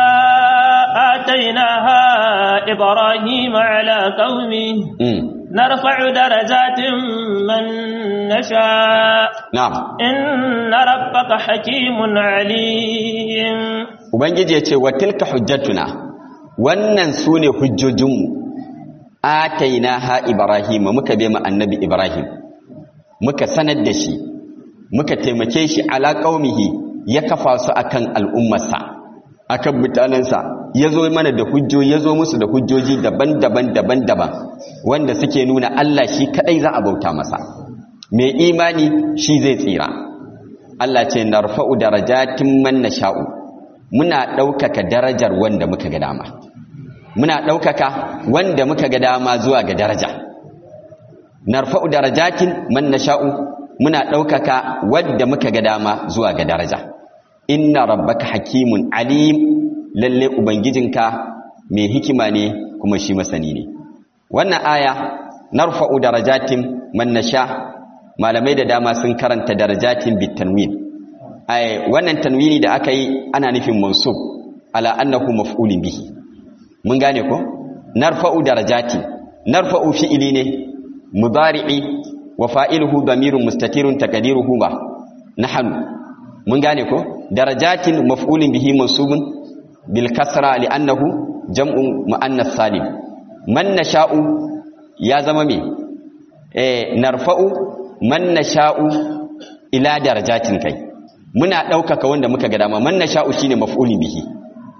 atainaha ibrahima ala qaumihi نرفع درجات من نشاء نعم إن ربك حكيم عليم Ubangiji ya ce wa tilka hujjatuna wannan su ne hujjojinmu ataina ha Ibrahim muka bai annabi Ibrahim muka sanar da shi muka taimake shi ala qaumihi ya kafa su akan al'ummarsa akan mutanensa ya zo mana da hujjoji ya zo musu da hujjoji daban-daban daban-daban wanda suke nuna Allah shi kadai za a bauta masa mai imani shi zai tsira Allah ce narfa'u darajatin man nasha'u muna ɗaukaka darajar wanda muka ga dama muna ɗaukaka wanda muka ga dama zuwa ga daraja narfa'u darajatin man nasha'u muna ɗaukaka wanda muka ga dama zuwa ga daraja inna rabbaka hakimun alim lalle ubangijinka mai hikima ne kuma shi masani ne wannan aya narfa'u darajatin man nasha malamai da dama sun karanta darajatin bitanwin ai wannan tanwini da aka yi ana nufin mansub ala annahu maf'ulun bihi mun gane ko narfa'u darajati narfa'u fi'ili ne mudari'i wa fa'iluhu damirun mustatirun taqdiruhu ba nahnu mun gane ko darajatin maf'ulun bihi mansubun bil kasra li'annahu jam'un muannas salim man nasha'u ya zama me eh narfa'u man nasha'u ila darajatin kai muna ɗaukaka wanda muka ga dama man nasha'u shine maf'ulun bihi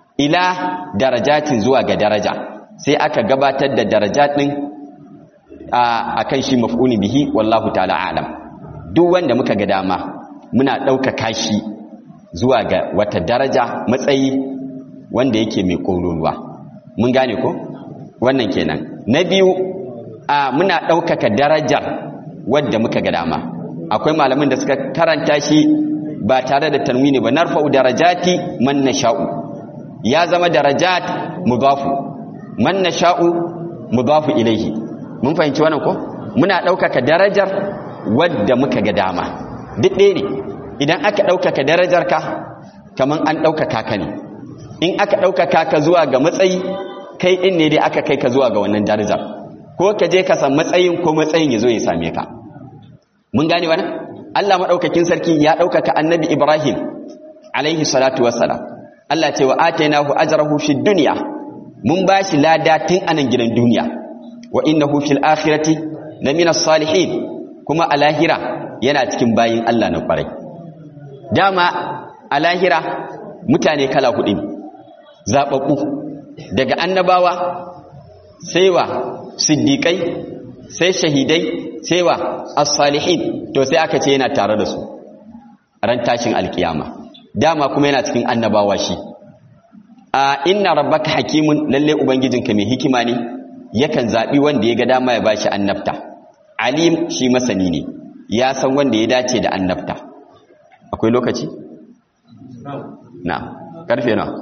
ila darajatin zuwa ga daraja sai aka gabatar da darajat din a kan shi maf'ulun bihi wallahu ta'ala alam duk wanda muka ga dama muna ɗaukaka shi zuwa ga wata daraja matsayi wanda yake mai ƙololuwa mun gane ko wannan kenan na biyu a muna ɗaukaka darajar wadda muka ga dama akwai malamin da suka karanta shi ba tare da tanwini ba narfa'u darajati man nasha'u ya zama darajat mudafu man nasha'u mudafu ilayhi mun fahimci wannan ko muna ɗaukaka darajar wadda muka ga dama duk ɗaya ne idan aka ɗaukaka darajar ka kaman an ɗaukaka ka ne in aka ɗaukaka ka zuwa ga matsayi kai ɗin ne dai aka kai ka zuwa ga wannan darajar ko ka je ka san matsayin ko matsayin ya zo ya same ka mun gane wani Allah maɗaukakin sarki ya ɗaukaka annabi Ibrahim alaihi salatu wassalam Allah ce wa atainahu ajrahu fid dunya mun bashi lada tun anan gidan duniya wa innahu fil akhirati lamina salihin kuma a lahira yana cikin bayin Allah na kwarai dama a lahira mutane kala hudu ne zababbu daga annabawa sai wa siddiqai sai shahidai sai wa as-salihin to sai aka ce yana tare da su ran tashin alkiyama dama kuma yana cikin annabawa shi a inna rabbaka hakimun lalle ubangijinka mai hikima ne yakan zabi wanda ya ga dama ya bashi annabta alim shi masani ne ya san wanda ya dace da annabta akwai lokaci na karfe na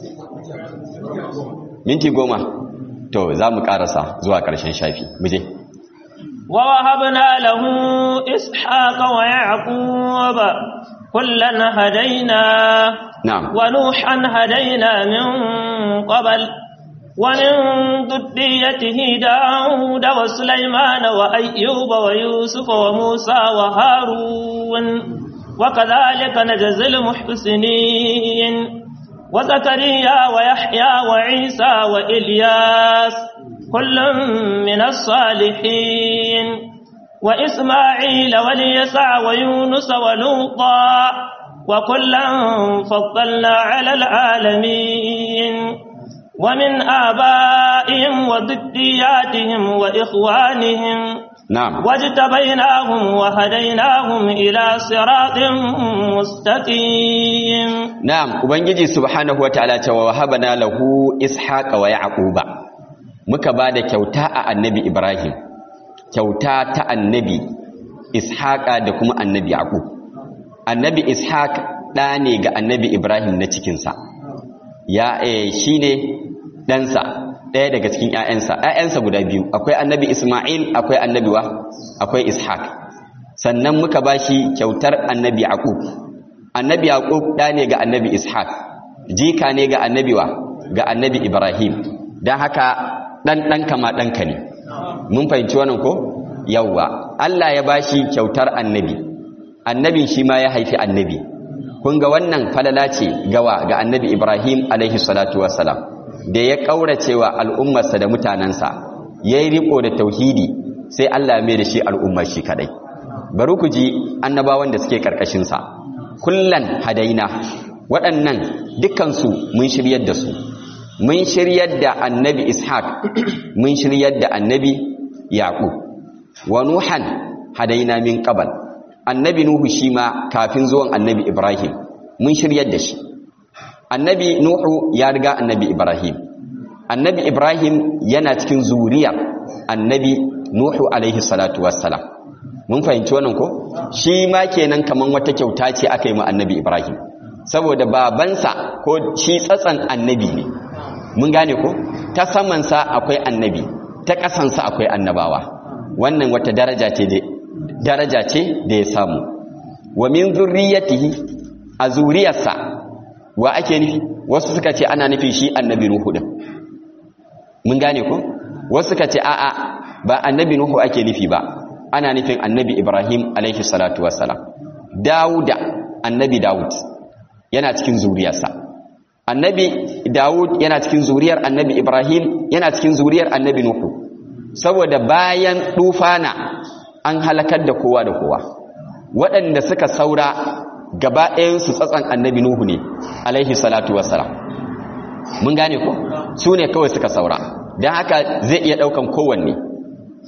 minti goma to za mu karasa zuwa karshen shafi muje ووهبنا له إسحاق ويعقوب كلا هدينا نعم ونوحا هدينا من قبل ومن ذريته داود وسليمان وأيوب ويوسف وموسى وهارون وكذلك نجزي المحسنين وزكريا ويحيى وعيسى وإلياس كل من الصالحين وإسماعيل واليسع ويونس ولوطا وكلا فضلنا على العالمين ومن آبائهم وذرياتهم وإخوانهم نعم واجتبيناهم وهديناهم إلى صراط مستقيم نعم ubangiji subhanahu wataala ce wa wahabana lahu ishaqa wa yaquba muka bada kyauta a annabi ibrahim kyauta ta annabi ishaqa da kuma annabi yaqub annabi ishaq da ne ga annabi ibrahim na cikin sa ya eh shine ɗansa ɗaya daga cikin ‘ya'yansa ‘ya'yansa guda biyu akwai annabi ismail akwai annabi wa akwai ishaq sannan muka ba shi kyautar annabi yaqub annabi yaqub ɗa ne ga annabi ishaq jika ne ga annabi wa ga annabi ibrahim don haka ɗan ɗanka ma ɗanka ne mun fahimci wannan ko yawwa allah ya ba shi kyautar annabi annabin shi ma ya haifi annabi kun ga wannan falala ce gawa ga annabi ibrahim alaihi salatu wassalam da ya ƙauracewa al'ummarsa da mutanensa ya yi riko da tauhidi sai Allah mai da shi al'ummar shi kadai bari ku ji annabawan da suke ƙarƙashinsa kullan hadaina waɗannan dukansu mun shiryar da su mun shiryar da annabi ishaq mun shiryar da annabi yaƙub wa nuhan hadaina min qabal annabi nuhu shi ma kafin zuwan annabi ibrahim mun shiryar da shi annabi nuhu ya riga annabi ibrahim annabi ibrahim yana cikin zuriyar annabi nuhu alaihi salatu wassalam mun fahimci wannan ko shi ma kenan kaman wata kyauta ce aka yi ma annabi ibrahim saboda babansa ko shi tsatsan annabi ne mun gane ko ta samansa akwai annabi ta ƙasansa akwai annabawa wannan wata daraja ce daraja ce da ya samu wa min zurriyatihi a zuriyarsa wa ake nufi wasu suka ce ana nufi shi annabi nuhu din mun gane ko wasu suka ce a'a ba annabi nuhu ake nufi ba ana nufin annabi ibrahim alaihi salatu wassalam dawuda annabi dawud yana cikin zuriyarsa annabi dawud yana cikin zuriyar annabi ibrahim yana cikin zuriyar annabi nuhu saboda bayan dufana an halakar da kowa da kowa waɗanda suka saura gaba ɗayansu tsatsan annabi Nuhu ne alaihi salatu wassalam mun gane ko su ne kawai suka saura don haka zai iya ɗaukan kowanne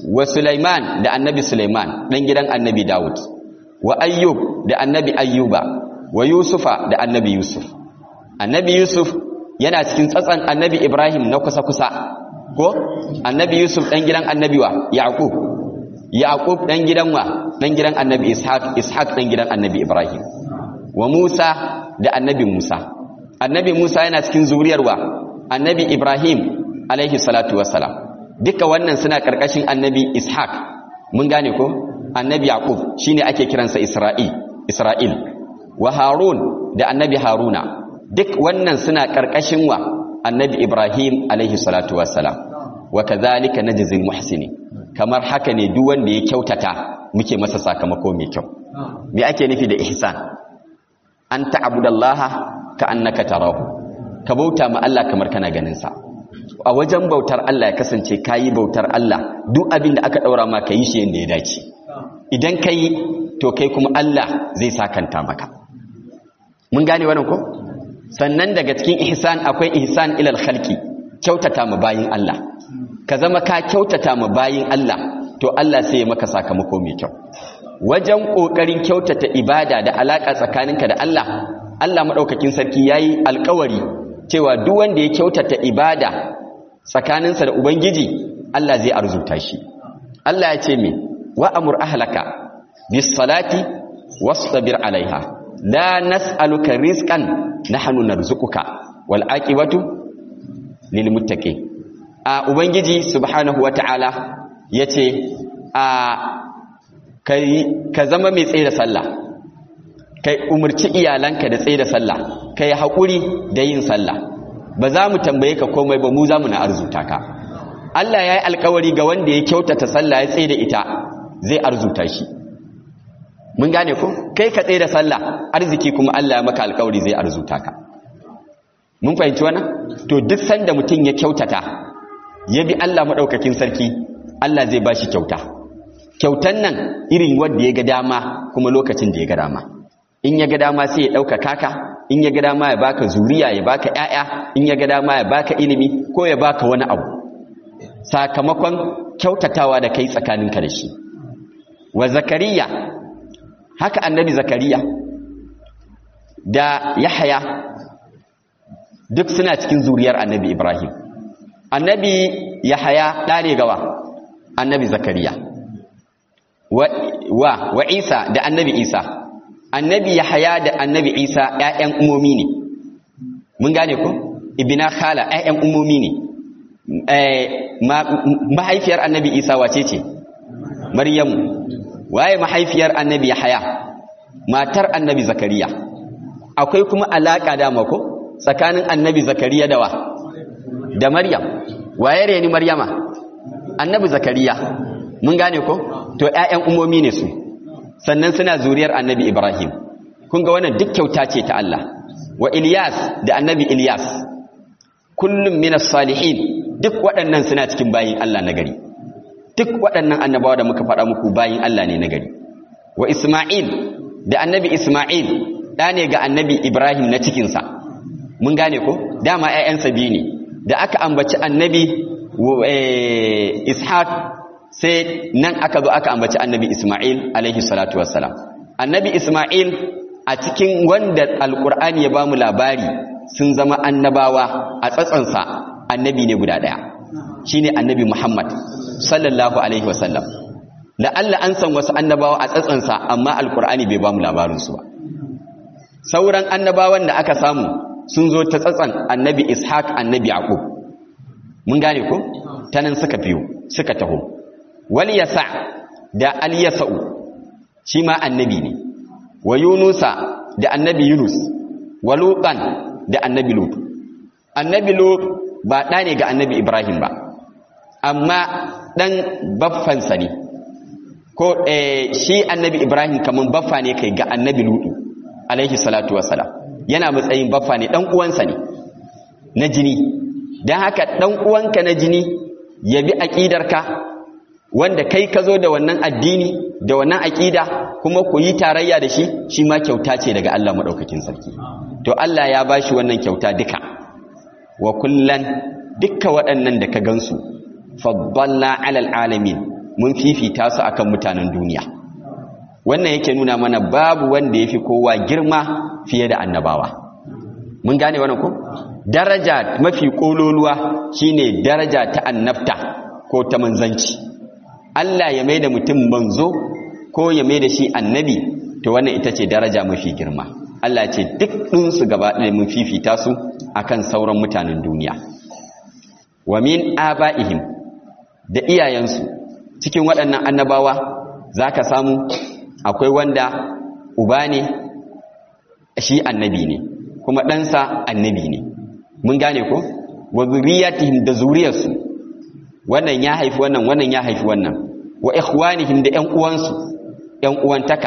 wa Sulaiman da annabi Sulaiman dan gidan annabi Dawud wa Ayyub da annabi Ayyuba wa Yusufa da annabi Yusuf annabi Yusuf yana cikin tsatsan annabi Ibrahim na kusa-kusa ko annabi Yusuf dan gidan annabi wa Yaqub Yaqub dan gidan wa dan gidan annabi Ishaq Ishaq dan gidan annabi Ibrahim wa Musa da annabi Musa annabi Musa yana cikin zuriyar wa annabi Ibrahim alaihi salatu wassalam duka wannan suna karkashin annabi Ishaq mun gane ko annabi Yaqub shine ake kiransa Isra'il Isra'il wa Harun da annabi Haruna duk wannan suna karkashin wa annabi Ibrahim alaihi salatu wassalam wa kadhalika najzil muhsini kamar haka ne duk wanda ya kyautata muke masa sakamako mai kyau me ake nufi da ihsan an ta'budallaha ka annaka tarahu ka bauta ma Allah kamar kana ganin sa a wajen bautar Allah ya kasance kayi bautar Allah duk abin da aka daura ma ka yi shi yanda ya dace idan kai to kai kuma Allah zai sakanta maka mun gane wannan ko sannan daga cikin ihsan akwai ihsan ilal khalqi kyautata ma bayin Allah ka zama ka kyautata ma bayin Allah to Allah sai ya maka sakamako mai kyau wajen kokarin kyautata ibada da alaka tsakaninka da Allah Allah madaukakin sarki yayi alkawari cewa duk wanda ya kyautata ibada tsakaninsa da ubangiji Allah zai arzuta shi Allah ya ce me wa amur ahlaka bis salati wastabir alaiha la nas'aluka rizqan nahnu narzuquka wal aqibatu lil muttaqin a ubangiji subhanahu wataala yace a kai ka zama mai tsaye da sallah kai umurci iyalanka da tsaye da sallah kai hakuri da yin sallah ba za mu tambaye ka komai ba mu za mu na arzuta ka Allah ya yi alkawari ga wanda ya kyautata sallah ya tsaye da ita zai arzuta shi mun gane ko kai ka tsaye da sallah arziki kuma Allah ya maka alkawari zai arzuta ka mun fahimci wannan to duk sanda mutum ya kyautata ya bi Allah madaukakin sarki Allah zai bashi kyauta kyautan nan irin wanda ya ga dama kuma lokacin da ya ga dama in ya ga dama sai ya dauka kaka in ya ga dama ya baka zuriya ya baka ƴaƴa in ya ga dama ya baka ilimi ko ya baka wani abu sakamakon kyautatawa da kai tsakaninka da shi wa zakariya haka annabi zakariya da yahaya duk suna cikin zuriyar annabi ibrahim annabi yahaya ɗa ne gawa annabi zakariya wa, wa, wa isa da annabi isa annabi yahaya da annabi isa ‘ya'yan umomi ne mun gane ku ibina khala ‘ya'yan umomi ne mahaifiyar annabi isa wace ce maryamu waye mahaifiyar annabi yahaya matar annabi zakariya akwai kuma alaka da mako tsakanin annabi zakariya da wa da maryam waye reni maryama annabi zakariya mun gane ko to ƴaƴan umomi ne su sannan suna zuriyar annabi ibrahim kun ga wannan duk kyauta ce ta Allah wa ilyas da annabi ilyas kullum minas salihin duk waɗannan suna cikin bayin Allah na gari duk waɗannan annabawa da muka faɗa muku bayin Allah ne na gari wa Ismail da annabi Ismail ɗa ne ga annabi Ibrahim na cikinsa mun gane ko dama ‘ya'yansa biyu ne da aka ambaci annabi Ishaq sai nan aka zo aka ambaci annabi Ismail alaihi salatu wassalam annabi Ismail a cikin wanda alƙur'ani ya ba mu labari sun zama annabawa a tsatsansa annabi ne guda ɗaya shi ne annabi Muhammad sallallahu Alaihi wasallam la'alla an san wasu annabawa a tsatsansa amma alkur'ani bai ba mu labarinsu ba sauran annabawan da aka samu sun zo ta tsatsan annabi ishaq annabi yaqub mun gane ko ta nan suka fiyo suka taho wal yasa da al yasa'u shi ma annabi ne wa yunusa da annabi yunus wa lutan da annabi lut annabi lut ba ɗa ne ga annabi ibrahim ba amma ɗan baffansa ne ko shi annabi ibrahim kamar baffa ne kai ga annabi lutu alaihi salatu wassalam yana matsayin baffa ne ɗan uwansa ne na jini don haka ɗan uwanka na jini ya bi aƙidarka wanda kai ka zo da wannan addini da wannan aƙida kuma ku yi tarayya da shi shi ma kyauta ce daga Allah maɗaukakin sarki to Allah ya ba shi wannan kyauta duka wa kullan dukka waɗannan da ka gansu faddalla alal alamin mun fifita su akan mutanen duniya wannan yake nuna mana babu wanda yafi kowa girma fiye da annabawa mun gane wannan ko daraja mafi kololuwa shine daraja ta annabta ko ta manzanci Allah ya maida mutum manzo ko ya maida shi annabi to wannan ita ce daraja mafi girma Allah ce duk ɗinsu gaba ɗaya mun fifita su akan sauran mutanen duniya wa min aba'ihim da iyayensu cikin waɗannan annabawa zaka samu akwai wanda uba ne shi annabi ne kuma ɗansa annabi ne mun gane ko wa zuriyatihim da zuriyarsu wannan ya haifi wannan wannan ya haifi wannan wa ikhwanihim da ƴan uwansu ƴan uwantaka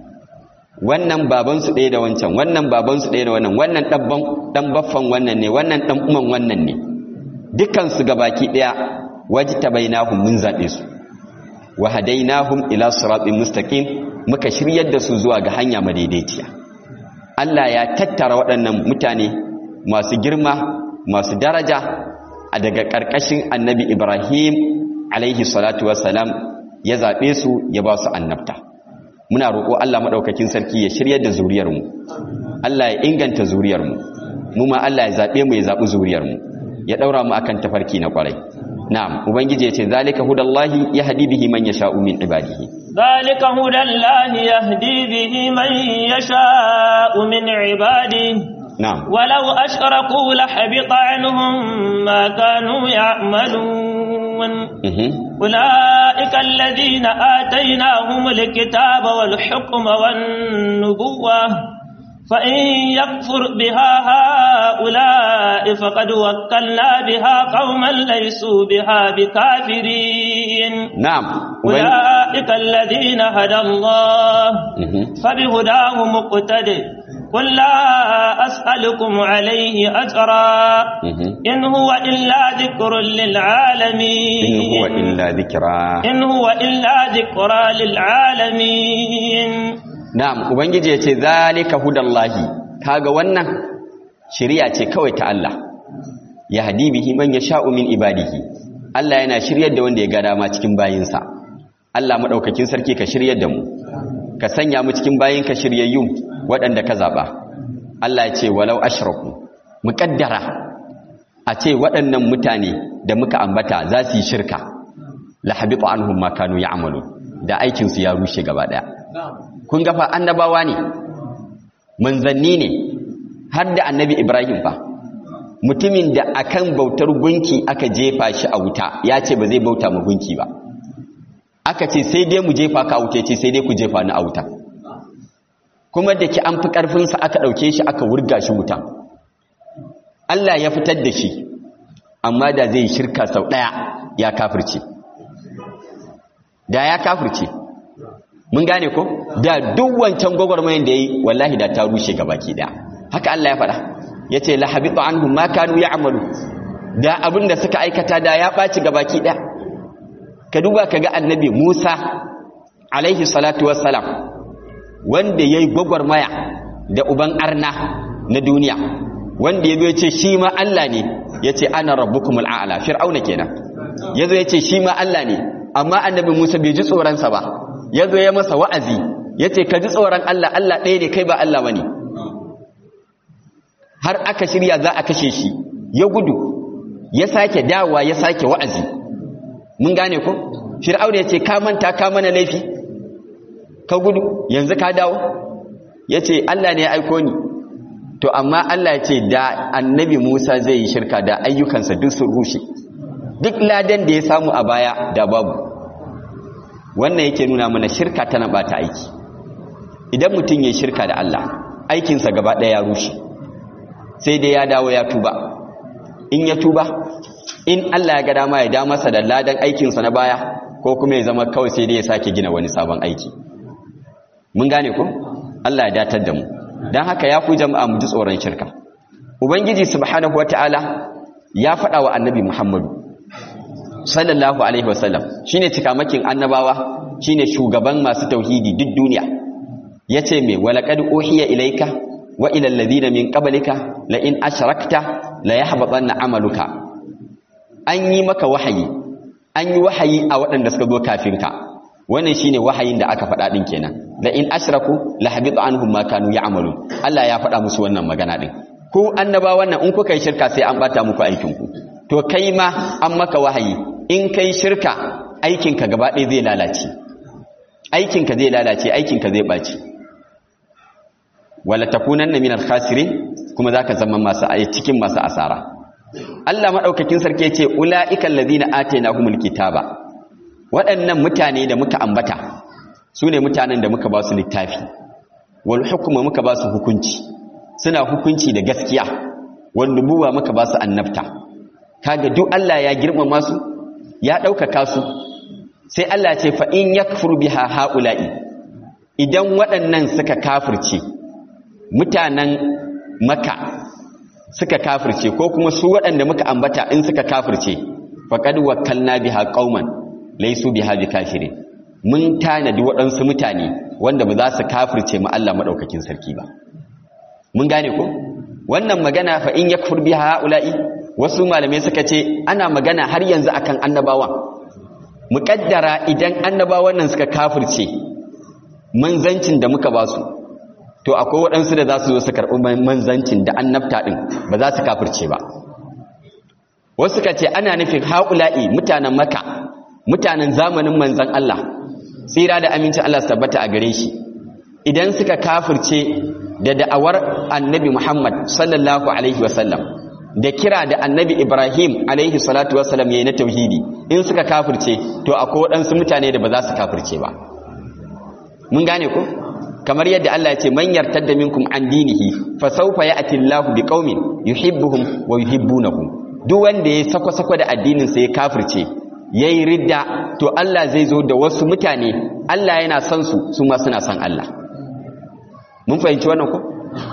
wannan babansu ɗaya da wancan wannan babansu ɗaya da wannan wannan ɗan baffan wannan ne wannan ɗan uman wannan ne dukansu gabaki ɗaya wajtabainahum mun zaɓe su wa hadainahum ila siratin mustaqim muka shiryar da su zuwa ga hanya madaidaiciya Allah ya tattara waɗannan mutane masu girma masu daraja a daga ƙarƙashin annabi Ibrahim alaihi salatu wassalam ya zaɓe su ya ba su annabta muna roƙo Allah maɗaukakin sarki ya shiryar da zuriyarmu Allah ya inganta zuriyarmu mu ma Allah ya zaɓe mu ya zaɓi zuriyarmu ya ɗaura mu akan tafarki na ƙwarai na'am ubangiji ya ce zalika hudallahi yahdi bihi man yasha'u min ibadihi ذلك هدى الله يهدي به من يشاء من عباده na'am ولو أشركوا لحبط عنهم ما كانوا يعملون mhm أولئك الذين آتيناهم الكتاب والحكم والنبوة فإن يكفر بها هؤلاء فقد وكلنا بها قوما ليسوا بها بكافرين na'am Uban- أولئك الذين هدى الله mhm فبهداه مقتدئ قل لا أسألكم عليه أجرا mhm إن هو إلا ذكر in للعالمين huwa illa dhikra إن هو إلا ذكرى للعالمين na'am ubangiji ya ce zalika hudallahi kaga wannan shari'a ce kawai ta Allah ya hadi bihi man yasha'u min ibadihi Allah yana shiryar da wanda ya ga dama cikin bayinsa Allah madaukakin sarki ka shiryar da mu ka sanya mu cikin bayinka shiryayyu waɗanda ka zaba Allah ya ce walau ashraku muqaddara a ce waɗannan mutane da muka ambata za su yi shirka la habitu anhum ma kanu ya'malu da aikin su ya rushe gaba daya kun ga fa annabawa ne manzanni ne har da annabi Ibrahim fa mutumin da akan bautar gunki aka jefa shi a wuta ya ce ba zai bauta ma gunki ba aka ce sai dai mu jefa ka a wuta ya ce sai dai ku jefa ni a wuta kuma da ki an fi ƙarfinsa aka ɗauke shi aka wurga shi wuta Allah ya fitar da shi amma da zai shirka sau ɗaya ya kafirce da ya kafirce mun gane ko da duk wancan gwagwarmayin da ya yi wallahi da ta rushe gabaki ɗaya haka Allah ya faɗa ya ce lahabitu anhum ma kanu ya'malu da abin da suka aikata da ya ɓaci gabaki ɗaya ka duba ka ga annabi Musa alaihi salatu wassalam wanda ya yi gwagwarmaya da uban arna na duniya wanda ya zo ya ce shi ma Allah ne ya ce ana rabbukumul a'la fir'auna kenan ya zo ya ce shi ma Allah ne amma annabi Musa bai ji tsoronsa ba ya zo ya masa wa'azi ya ce ka ji tsoron Allah Allah ɗaya ne kai ba Allah ba ne har aka shirya za a kashe shi ya gudu ya sake dawa ya sake wa'azi mun gane ko fir'auna ya ce ka manta ka mana laifi ka gudu yanzu ka dawo ya ce Allah ne ya aiko ni to amma Allah ya ce da annabi Musa zai yi shirka da ayyukansa duk sun rushe duk ladan da ya samu a baya da babu wannan yake nuna mana shirka tana bata aiki idan mutum ya shirka da Allah aikinsa gaba ɗaya ya rushe sai dai ya dawo ya tuba in ya tuba in Allah ya ga dama ya da masa da ladan aikinsa na baya ko kuma ya zama kawai sai dai ya sake gina wani sabon aiki mun gane ku Allah ya datar da mu don haka ya ku jama'a mu ji tsoron shirka ubangiji subhanahu wataala ya faɗa wa annabi muhammadu sallallahu alaihi wasallam shine cikamakin annabawa shine shugaban masu tauhidi duk duniya yace me walaqad uhiya ilayka wa ila alladhina min qablika la in ashrakta la yahbatanna amaluka an yi maka wahayi an yi wahayi a waɗanda suka zo kafin ka wannan shine wahayin da aka faɗa din kenan la in ashraku la habita anhum ma kanu ya'malun Allah ya faɗa musu wannan magana din ku annaba wannan in kuka yi shirka sai an bata muku aikin ku to kai ma an maka wahayi in kai shirka aikin ka gaba ɗaya zai lalace aikin ka zai lalace aikin ka zai baci wala takunanna minal khasirin kuma zaka zama masu cikin masu asara Allah madaukakin sarki yace ulaiikal ladina atainahumul kitaba waɗannan mutane da muka ambata su ne mutanen da muka ba su littafi wal hukuma muka ba su hukunci suna hukunci da gaskiya wal nubuwa muka ba su annabta kaga duk Allah ya girmama su ya ɗaukaka su sai Allah ce fa in yakfur biha haula'i idan waɗannan suka kafirce mutanen maka suka kafirce ko kuma su waɗanda muka ambata in suka kafirce faqad wakkalna biha qauman laysu biha bikafirin mun tanadi waɗansu mutane wanda ba za su kafirce mu Allah madaukakin sarki ba mun gane ko wannan magana fa in yakfur biha haula'i wasu malamai suka ce ana magana har yanzu akan annabawan muƙaddara idan annabawan nan suka kafirce manzancin da muka ba su to akwai waɗansu da za su zo su karɓi manzancin da annabta ɗin ba za su kafirce ba wasu suka ce ana nufin haƙula'i mutanen maka mutanen zamanin manzan Allah tsira da amincin Allah su tabbata a gare shi idan suka kafirce da da'awar annabi Muhammad sallallahu alaihi wasallam da kira da annabi Ibrahim alaihi salatu wasallam yayi na tauhidi in suka kafirce to akwai waɗansu mutane da ba za su kafirce ba mun gane ko kamar yadda Allah ya ce man yartadda minkum an dinihi fa sawfa ya'ti Allahu biqaumin yuhibbuhum wa yuhibbunahu duk wanda ya sako sako da addinin sa ya kafirce yayi ridda to Allah zai zo da wasu mutane Allah yana son su su ma suna son Allah mun fahimci wannan ko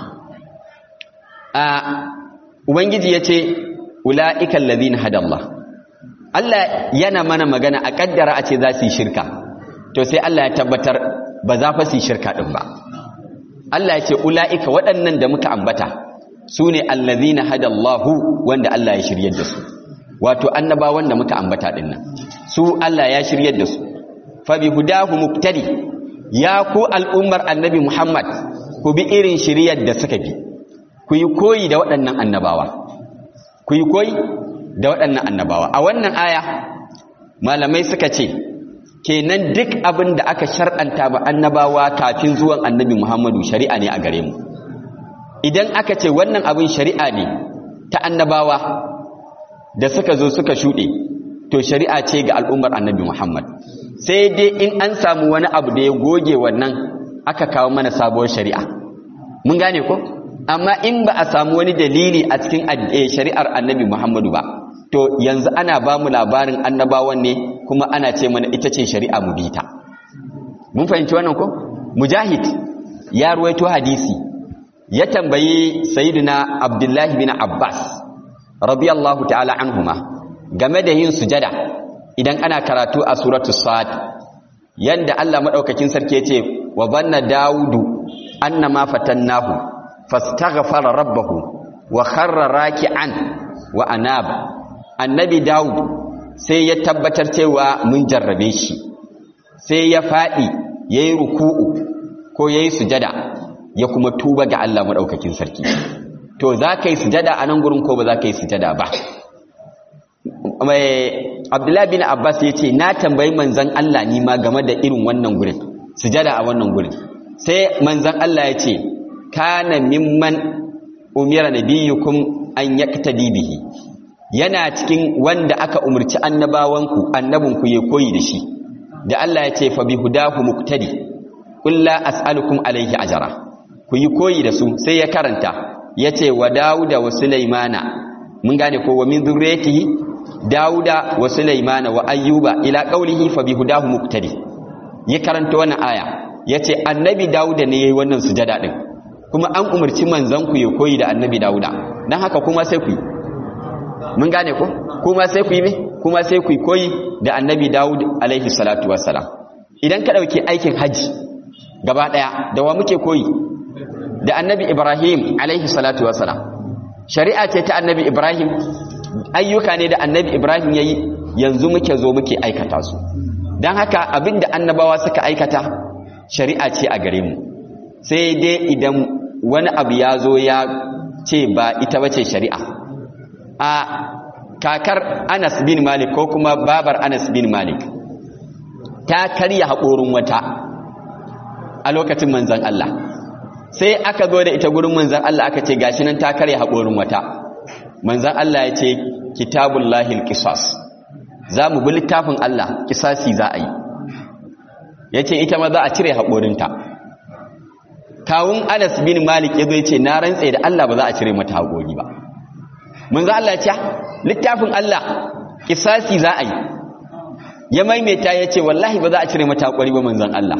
a ubangiji yace ulaika allazina hadallah Allah yana mana magana a kaddara a ce za su yi shirka to sai Allah ya tabbatar ba za fa su shirka ɗin ba Allah ya ce ula'ika waɗannan da muka ambata su ne allazina hadallahu wanda Allah ya shiryar da su wato annaba wanda muka ambata ɗin nan su Allah ya shiryar da su fa bi hudahu muqtadi ya ku al'ummar annabi Muhammad ku bi irin shiryar da suka bi ku yi koyi da waɗannan annabawa ku yi koyi da waɗannan annabawa a wannan aya malamai suka ce kenan duk abin da aka shar'anta ba annabawa kafin zuwan annabi Muhammadu shari'a ne a gare mu idan aka ce wannan abin shari'a ne ta annabawa da suka zo suka shuɗe to shari'a ce ga al'ummar annabi Muhammad sai dai in an samu wani abu da ya goge wannan aka kawo mana sabuwar shari'a mun gane ko amma in ba a samu wani dalili a cikin shari'ar annabi Muhammadu ba to yanzu ana ba mu labarin annabawan ne kuma ana ce mana ita ce shari'a mu bita mun fahimci wannan ko mujahid ya ruwaito hadisi ya tambayi sayyidina abdullahi bin abbas radiyallahu ta'ala anhuma game da yin sujada idan ana karatu a suratu sad yanda Allah madaukakin sarki yace wa banna daudu annama fatannahu fastaghfara rabbahu wa kharra raki'an wa anaba annabi Dawud sai ya tabbatar cewa mun jarrabe shi sai ya faɗi ya yi ruku'u ko ya yi sujada ya kuma tuba ga Allah maɗaukakin sarki to za ka yi sujada a nan gurin ko ba za ka yi sujada ba abdullahi bin abbas ya ce na tambayi manzan Allah ni ma game da irin wannan gurin sujada a wannan gurin sai manzan Allah ya ce kana mimman umira nabiyukum an yaktadi bihi yana cikin wanda aka umarci annabawanku annabinku ya koyi da shi da Allah ya ce fa bi hudahu muqtadi qul la as'alukum alayhi ajra ku yi koyi da su sai ya karanta yace wa dauda wa sulaimana mun gane ko wa min dhurriyyatihi dauda wa sulaimana wa ayyuba ila qawlihi fa bi hudahu muqtadi ya karanta wannan aya yace annabi dauda ne yayi wannan sujada din kuma an umarci manzon ku ya koyi da annabi dauda dan haka kuma sai ku yi mun gane ko kuma sai ku yi me kuma sai ku yi koyi da annabi Dawud alaihi salatu wassalam idan ka dauki aikin haji gaba daya da wa muke koyi da annabi Ibrahim alaihi salatu wassalam shari'a ce ta annabi Ibrahim ayyuka ne da annabi Ibrahim yayi yanzu muke zo muke aikata su don haka abinda annabawa suka aikata shari'a ce a gare mu sai dai idan wani abu ya zo ya ce ba ita bace shari'a a kakar anas bin malik ko kuma babar anas bin malik ta karya haƙorin wata a lokacin manzan Allah sai aka zo da ita gurin manzan Allah aka ce gashi nan ta karya haƙorin wata manzan Allah ya ce kitabullahil qisas za mu bi littafin Allah kisasi za a yi ya ce ita ma za a cire haƙorinta kawun anas bin malik ya zo ce na rantse da Allah ba za a cire mata haƙori ba manzan Allah ya ce littafin Allah kisasi za a yi ya maimaita ya ce wallahi ba za a cire mata haƙori ba manzan Allah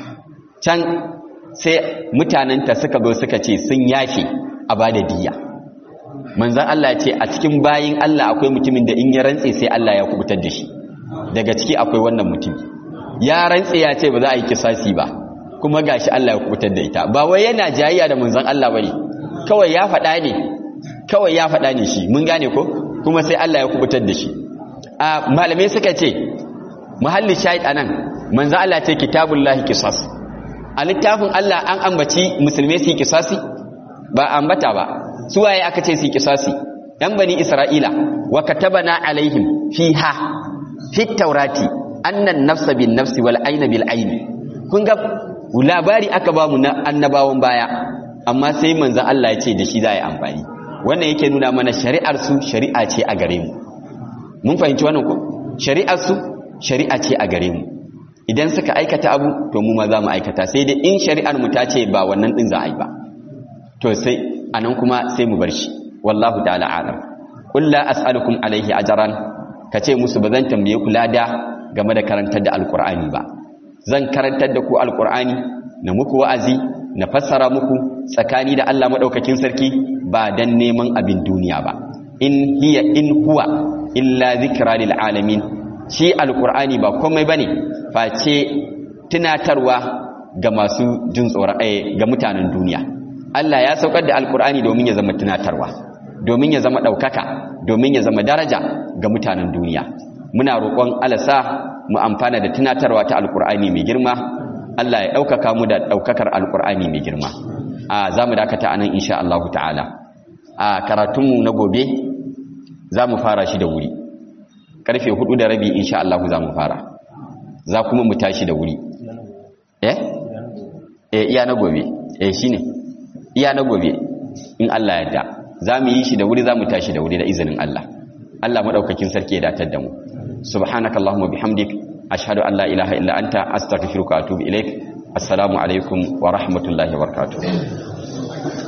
can sai mutanenta suka zo suka ce sun yafe a ba da diya manzan Allah ce a cikin bayin Allah akwai mutumin da in ya rantse sai Allah ya kubutar da shi daga ciki akwai wannan mutum ya rantse ya ce ba za a yi kisasi ba kuma gashi Allah ya kubutar da ita ba wai yana jayayya da manzan Allah bane kawai ya faɗa ne kawai ya faɗa ne shi mun gane ko kuma sai Allah ya kubutar da shi a malamai suka ce muhalli shahid anan manzan Allah ce kitabullahi qisas a littafin Allah an ambaci musulmai su yi kisasi ba ambata ba su waye aka ce su yi kisasi yan bani isra'ila wa katabana alaihim fiha fi taurati annan nafsa bin nafsi wal ayna bil ayni kun ga labari aka ba mu na annabawan baya amma sai manzon Allah ya ce da shi za yi amfani wannan yake nuna mana shari'ar su shari'a ce a gare mu mun fahimci wannan ko shari'ar su shari'a ce a gare mu idan suka aikata abu to mu ma za mu aikata sai dai in shari'ar mu ta ce ba wannan din za a yi ba to sai anan kuma sai mu bar shi wallahu ta'ala alam qul la as'alukum alayhi ajran kace musu bazan tambaye ku lada game da karantar da alqur'ani ba zan karantar da ku alqur'ani na muku wa'azi na fassara muku tsakani da Allah madaukakin sarki ba dan neman abin duniya ba in hiya in huwa illa zikra lil alamin shi alqur'ani ba komai bane face tunatarwa ga masu jin tsoron ga mutanen duniya Allah ya saukar da alkur'ani domin ya zama tunatarwa domin ya zama ɗaukaka domin ya zama daraja ga mutanen duniya muna roƙon alasa mu amfana da tunatarwa ta alkur'ani mai girma Allah ya ɗaukaka mu da ɗaukakar alkur'ani mai girma a za mu dakata a nan insha Allah ta'ala a karatunmu na gobe za mu fara shi da wuri ƙarfe hudu da rabi insha Allah za mu fara za kuma mu tashi da wuri eh eh iya na gobe eh shine iya na gobe in Allah ya yarda za mu yi shi da wuri za mu tashi da wuri da izinin Allah Allah madaukakin sarki ya datar da mu subhanakallahumma bihamdik ashhadu an la ilaha illa anta astaghfiruka wa atubu ilaik assalamu alaikum wa rahmatullahi wa barakatuh